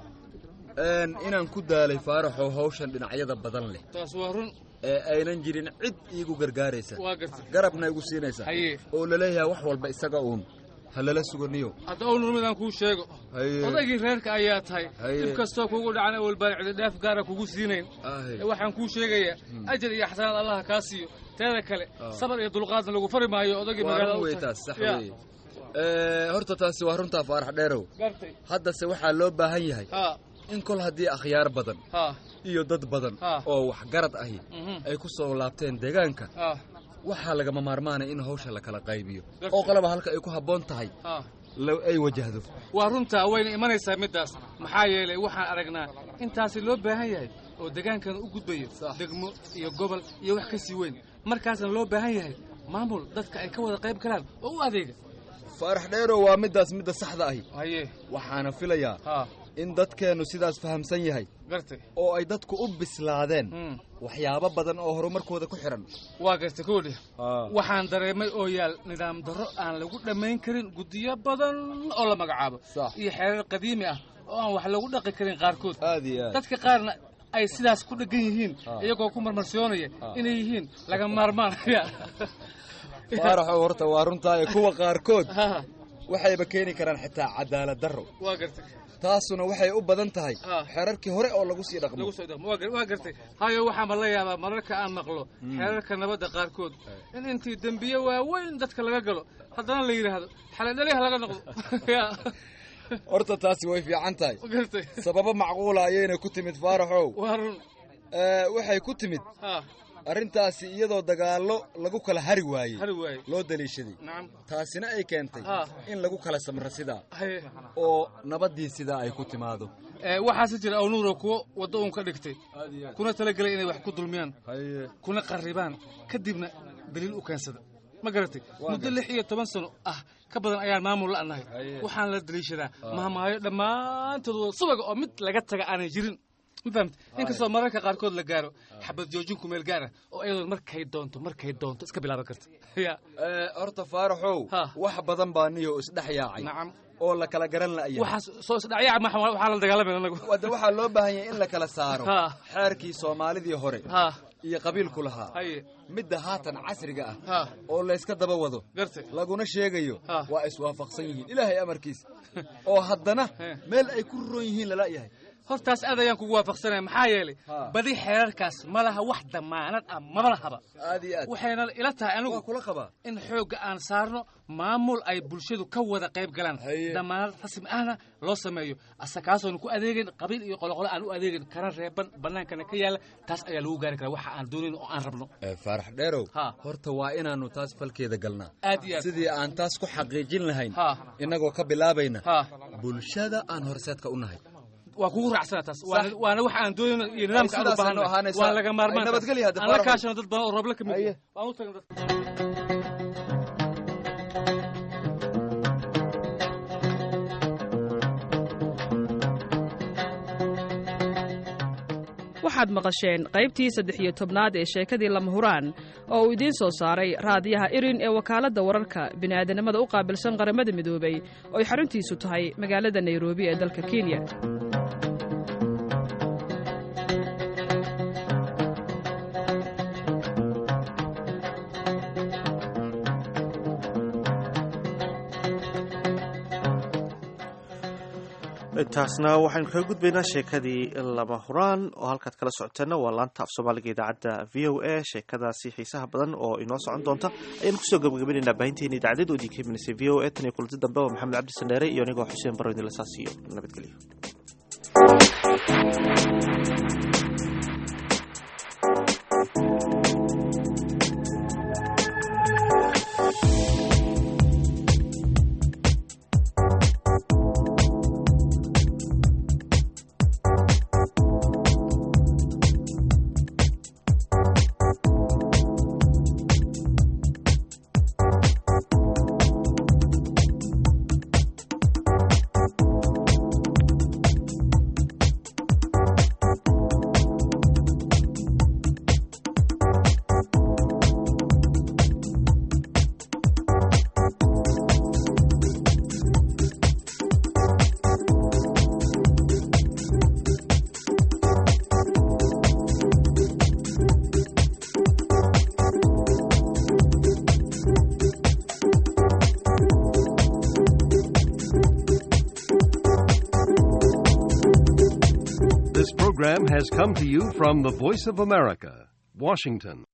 Speaker 24: inaan ku daalay faaraxow hawshan dhinacyada badan leh
Speaker 23: taas waa run
Speaker 24: ee aynan jirin cid iigu gargaaraysa
Speaker 23: waa gartay
Speaker 24: garabna igu siinaysa
Speaker 23: haye
Speaker 24: oo laleeyahay wax walba isaga uun ha lala suganiyo
Speaker 23: hadda ownur midaan kuu sheego
Speaker 24: Haye.
Speaker 23: odaygii reerka ayaa tahay
Speaker 24: Haye.
Speaker 23: dhib kastoo kugu dhacan awal baan cididhaaf gaara kugu siinayn ee waxaan kuu sheegayaa ajar iyo xasanaad allaha kaa siiyo teeda kale sabar iyo dulqaadna lagu fari maayo odaygii
Speaker 24: waa
Speaker 23: magaalada
Speaker 24: run
Speaker 23: u
Speaker 24: wey
Speaker 23: tahay.
Speaker 24: taas sax
Speaker 23: Ya.
Speaker 24: weeye Ee, horta taasi waa runtaa faarax dheerow
Speaker 23: gartay
Speaker 24: haddase waxaa loo baahan yahay
Speaker 23: ha
Speaker 24: in kol haddii akhyaar badan
Speaker 23: ha
Speaker 24: iyo dad badan
Speaker 23: Ha.
Speaker 24: oo waxgarad ahi
Speaker 23: Mhm.
Speaker 24: ay ku soo laabteen deegaanka
Speaker 23: ha
Speaker 24: waxaa lagama maarmaanaya in hawsha la kala qaybiyo
Speaker 23: Gartay.
Speaker 24: oo qalaba halka ay ku habboon tahay
Speaker 23: ha
Speaker 24: la- ay wajahdo
Speaker 23: waa runtaa wayna imanaysaa middaas maxaa yeelay waxaan aragnaa intaasi loo baahan yahay oo deegaankana u gudbayo degmo iyo gobol iyo wax ka sii weyn markaasna loo baahan yahay maamul dadka ay ka wada qayb galaan oo u adeega
Speaker 24: faarax dheerow waa middaas midda saxda ahi
Speaker 23: haye
Speaker 24: waxaana filayaa
Speaker 23: ha
Speaker 24: in dadkeennu sidaas fahamsan yahay
Speaker 23: gartay
Speaker 24: oo ay dadku u bislaadeen
Speaker 23: Hmm.
Speaker 24: waxyaabo badan oo horumarkooda ku xidhan
Speaker 23: waa gartay koodhi waxaan dareemay oo yaal nidaam darro aan lagu dhammayn karin guddiyo badan oo la magacaabo iyo xeerar qadiimi ah oo aan wax lagu dhaqi karin qaarkood
Speaker 24: aad iyo aad
Speaker 23: dadka qaarna ay sidaas ku dhegan yihiin iyagoo ku marmarsiyoonaya inay yihiin laga maarmaan
Speaker 24: faaraxow horta waa runtaayo kuwa qaarkood waxayba keeni karaan xitaa cadaalad darro
Speaker 23: waa gartay
Speaker 24: taasuna waxay u badan tahay xeerarkii hore oo lagu sii dhaqmo
Speaker 23: lagu soo dhaqmo waa gar- waa gartay hayo waxaanba la yaabaa mararka aan maqlo xeerarka nabadda qaarkood in intii dembiye waaweyn dadka laga galo haddana la yidhaahdo xaladhaliha laga noqdo Ya.
Speaker 24: horta taasi way fiican tahay
Speaker 23: gartay
Speaker 24: sababo macquula ayayna ku timid faaraxow
Speaker 23: waa run
Speaker 24: Ee, waxay ku timid
Speaker 23: ha
Speaker 24: arrintaasi iyadoo dagaallo lagu kala hari waayey
Speaker 23: hari waaye
Speaker 24: loo daliishaday
Speaker 23: nacam
Speaker 24: taasina ay keentay
Speaker 23: ha
Speaker 24: in lagu kala samro sidaa
Speaker 23: haye
Speaker 24: oo nabaddii sidaa ay ku timaado
Speaker 23: ee waxaase jira awnuuro kuwo waddo uun ka dhigtay kuna talagelay inay wax ku dulmiyaan kuna qarribaan kadibna daliil u keensada ma garatay muddo lix iyo toban sano ah ka badan ayaan maamul la'nahay waxaan la daliishadaa mahmaayo dhammaantood wada subaga oo mid laga taga aanay jirin ma fahamta inkastoo mararka qaarkood la gaaro xabad joojin ku meel gaara oo ayadoon markay doonto markay doonto iska bilaaban karta ya
Speaker 24: Ee, horta faaraxow wax badan baa niyo isdhex yaacay
Speaker 23: nacam
Speaker 24: oo la kala garan la'yahay
Speaker 23: waxaas soo isdhacyaa ma waxaa la dagaalamay anagu
Speaker 24: wadda waxaa loo baahan yahay in la kala saaro
Speaker 23: Ha.
Speaker 24: xeerkii soomaalidii hore
Speaker 23: ha
Speaker 24: iyo qabiilku lahaa
Speaker 23: haye
Speaker 24: midda haatan casriga ah
Speaker 23: ha
Speaker 24: oo layska daba wado
Speaker 23: gartay
Speaker 24: laguna sheegayo
Speaker 23: Ha.
Speaker 24: waa iswaafaqsan yihiin ilaahay amarkiisa oo haddana
Speaker 23: He.
Speaker 24: meel ay ku roon yihiin lala yahay
Speaker 23: hortaas aad ayaan kugu waafaqsanaya maxaa yeelay
Speaker 24: Ha.
Speaker 23: badi xeerarkaas ma laha wax damaanad ah maba lahaba
Speaker 24: aad iyo aad
Speaker 23: waxayna ila tahay anigu
Speaker 24: waa kula qabaa
Speaker 23: in xoogga aan saarno maamul ay bulshadu ka wada qayb galaan
Speaker 24: Haye.
Speaker 23: damaanad rasmi ahna loo sameeyo asa kaasoonu ku adeegin qabiil iyo qoloqolo aan u adeegin kana reeban bannaankana ka yaala taas ayaa lagu gaari karaa waxa aan doonayn oo aan rabno
Speaker 24: Ee, faarax dheerow
Speaker 23: Ha.
Speaker 24: horta waa inaannu taas falkeeda galnaa
Speaker 23: aad iyo aad
Speaker 24: sidii aan taas ku xaqiijin lahayn
Speaker 23: ha
Speaker 24: innagoo ka bilaabayna
Speaker 23: ha
Speaker 24: bulshada aan horseedka u nahay
Speaker 23: waa kugu raacsana taas waana waana waxa aan doonayno iyo nidaamka aan u
Speaker 24: sidaasaynu
Speaker 23: baahannahay
Speaker 24: ahaanaysaa.
Speaker 23: waa laga maarmaan
Speaker 24: Ay, nabadgelyo hadda,
Speaker 23: aan la
Speaker 24: Faarax.
Speaker 23: kaashano dad badan oo roobla ka mid
Speaker 24: Haye.
Speaker 23: ah. waan u tagno dadka
Speaker 6: waxaad maqasheen qaybtii saddex iyo tobnaad ee sheekadii lama huraan oo uu idiin soo saaray raadiyaha irin ee wakaaladda wararka bini'aadanimada u qaabilsan qaramada midoobay oo ay xaruntiisu tahay magaalada nairobi ee dalka kenya
Speaker 2: intaasna waxaynu kaga gudbaynaa sheekadii lama huraan oo halkaad kala socoteena waa laanta af soomaaliga idaacadda v o a sheekadaasi xiisaha badan oo inoo socon doonta ayaanu kusoo gabagabaynaynaa baahinteena idaacadeed oo idinka imanaysa v o a tan iyo kulanti dambe oo maxamed cabdi sandheere iyo anigoo xuseen baro idinla saasiyo nabadgelyo
Speaker 3: This program has come to you from the Voice of America, Washington.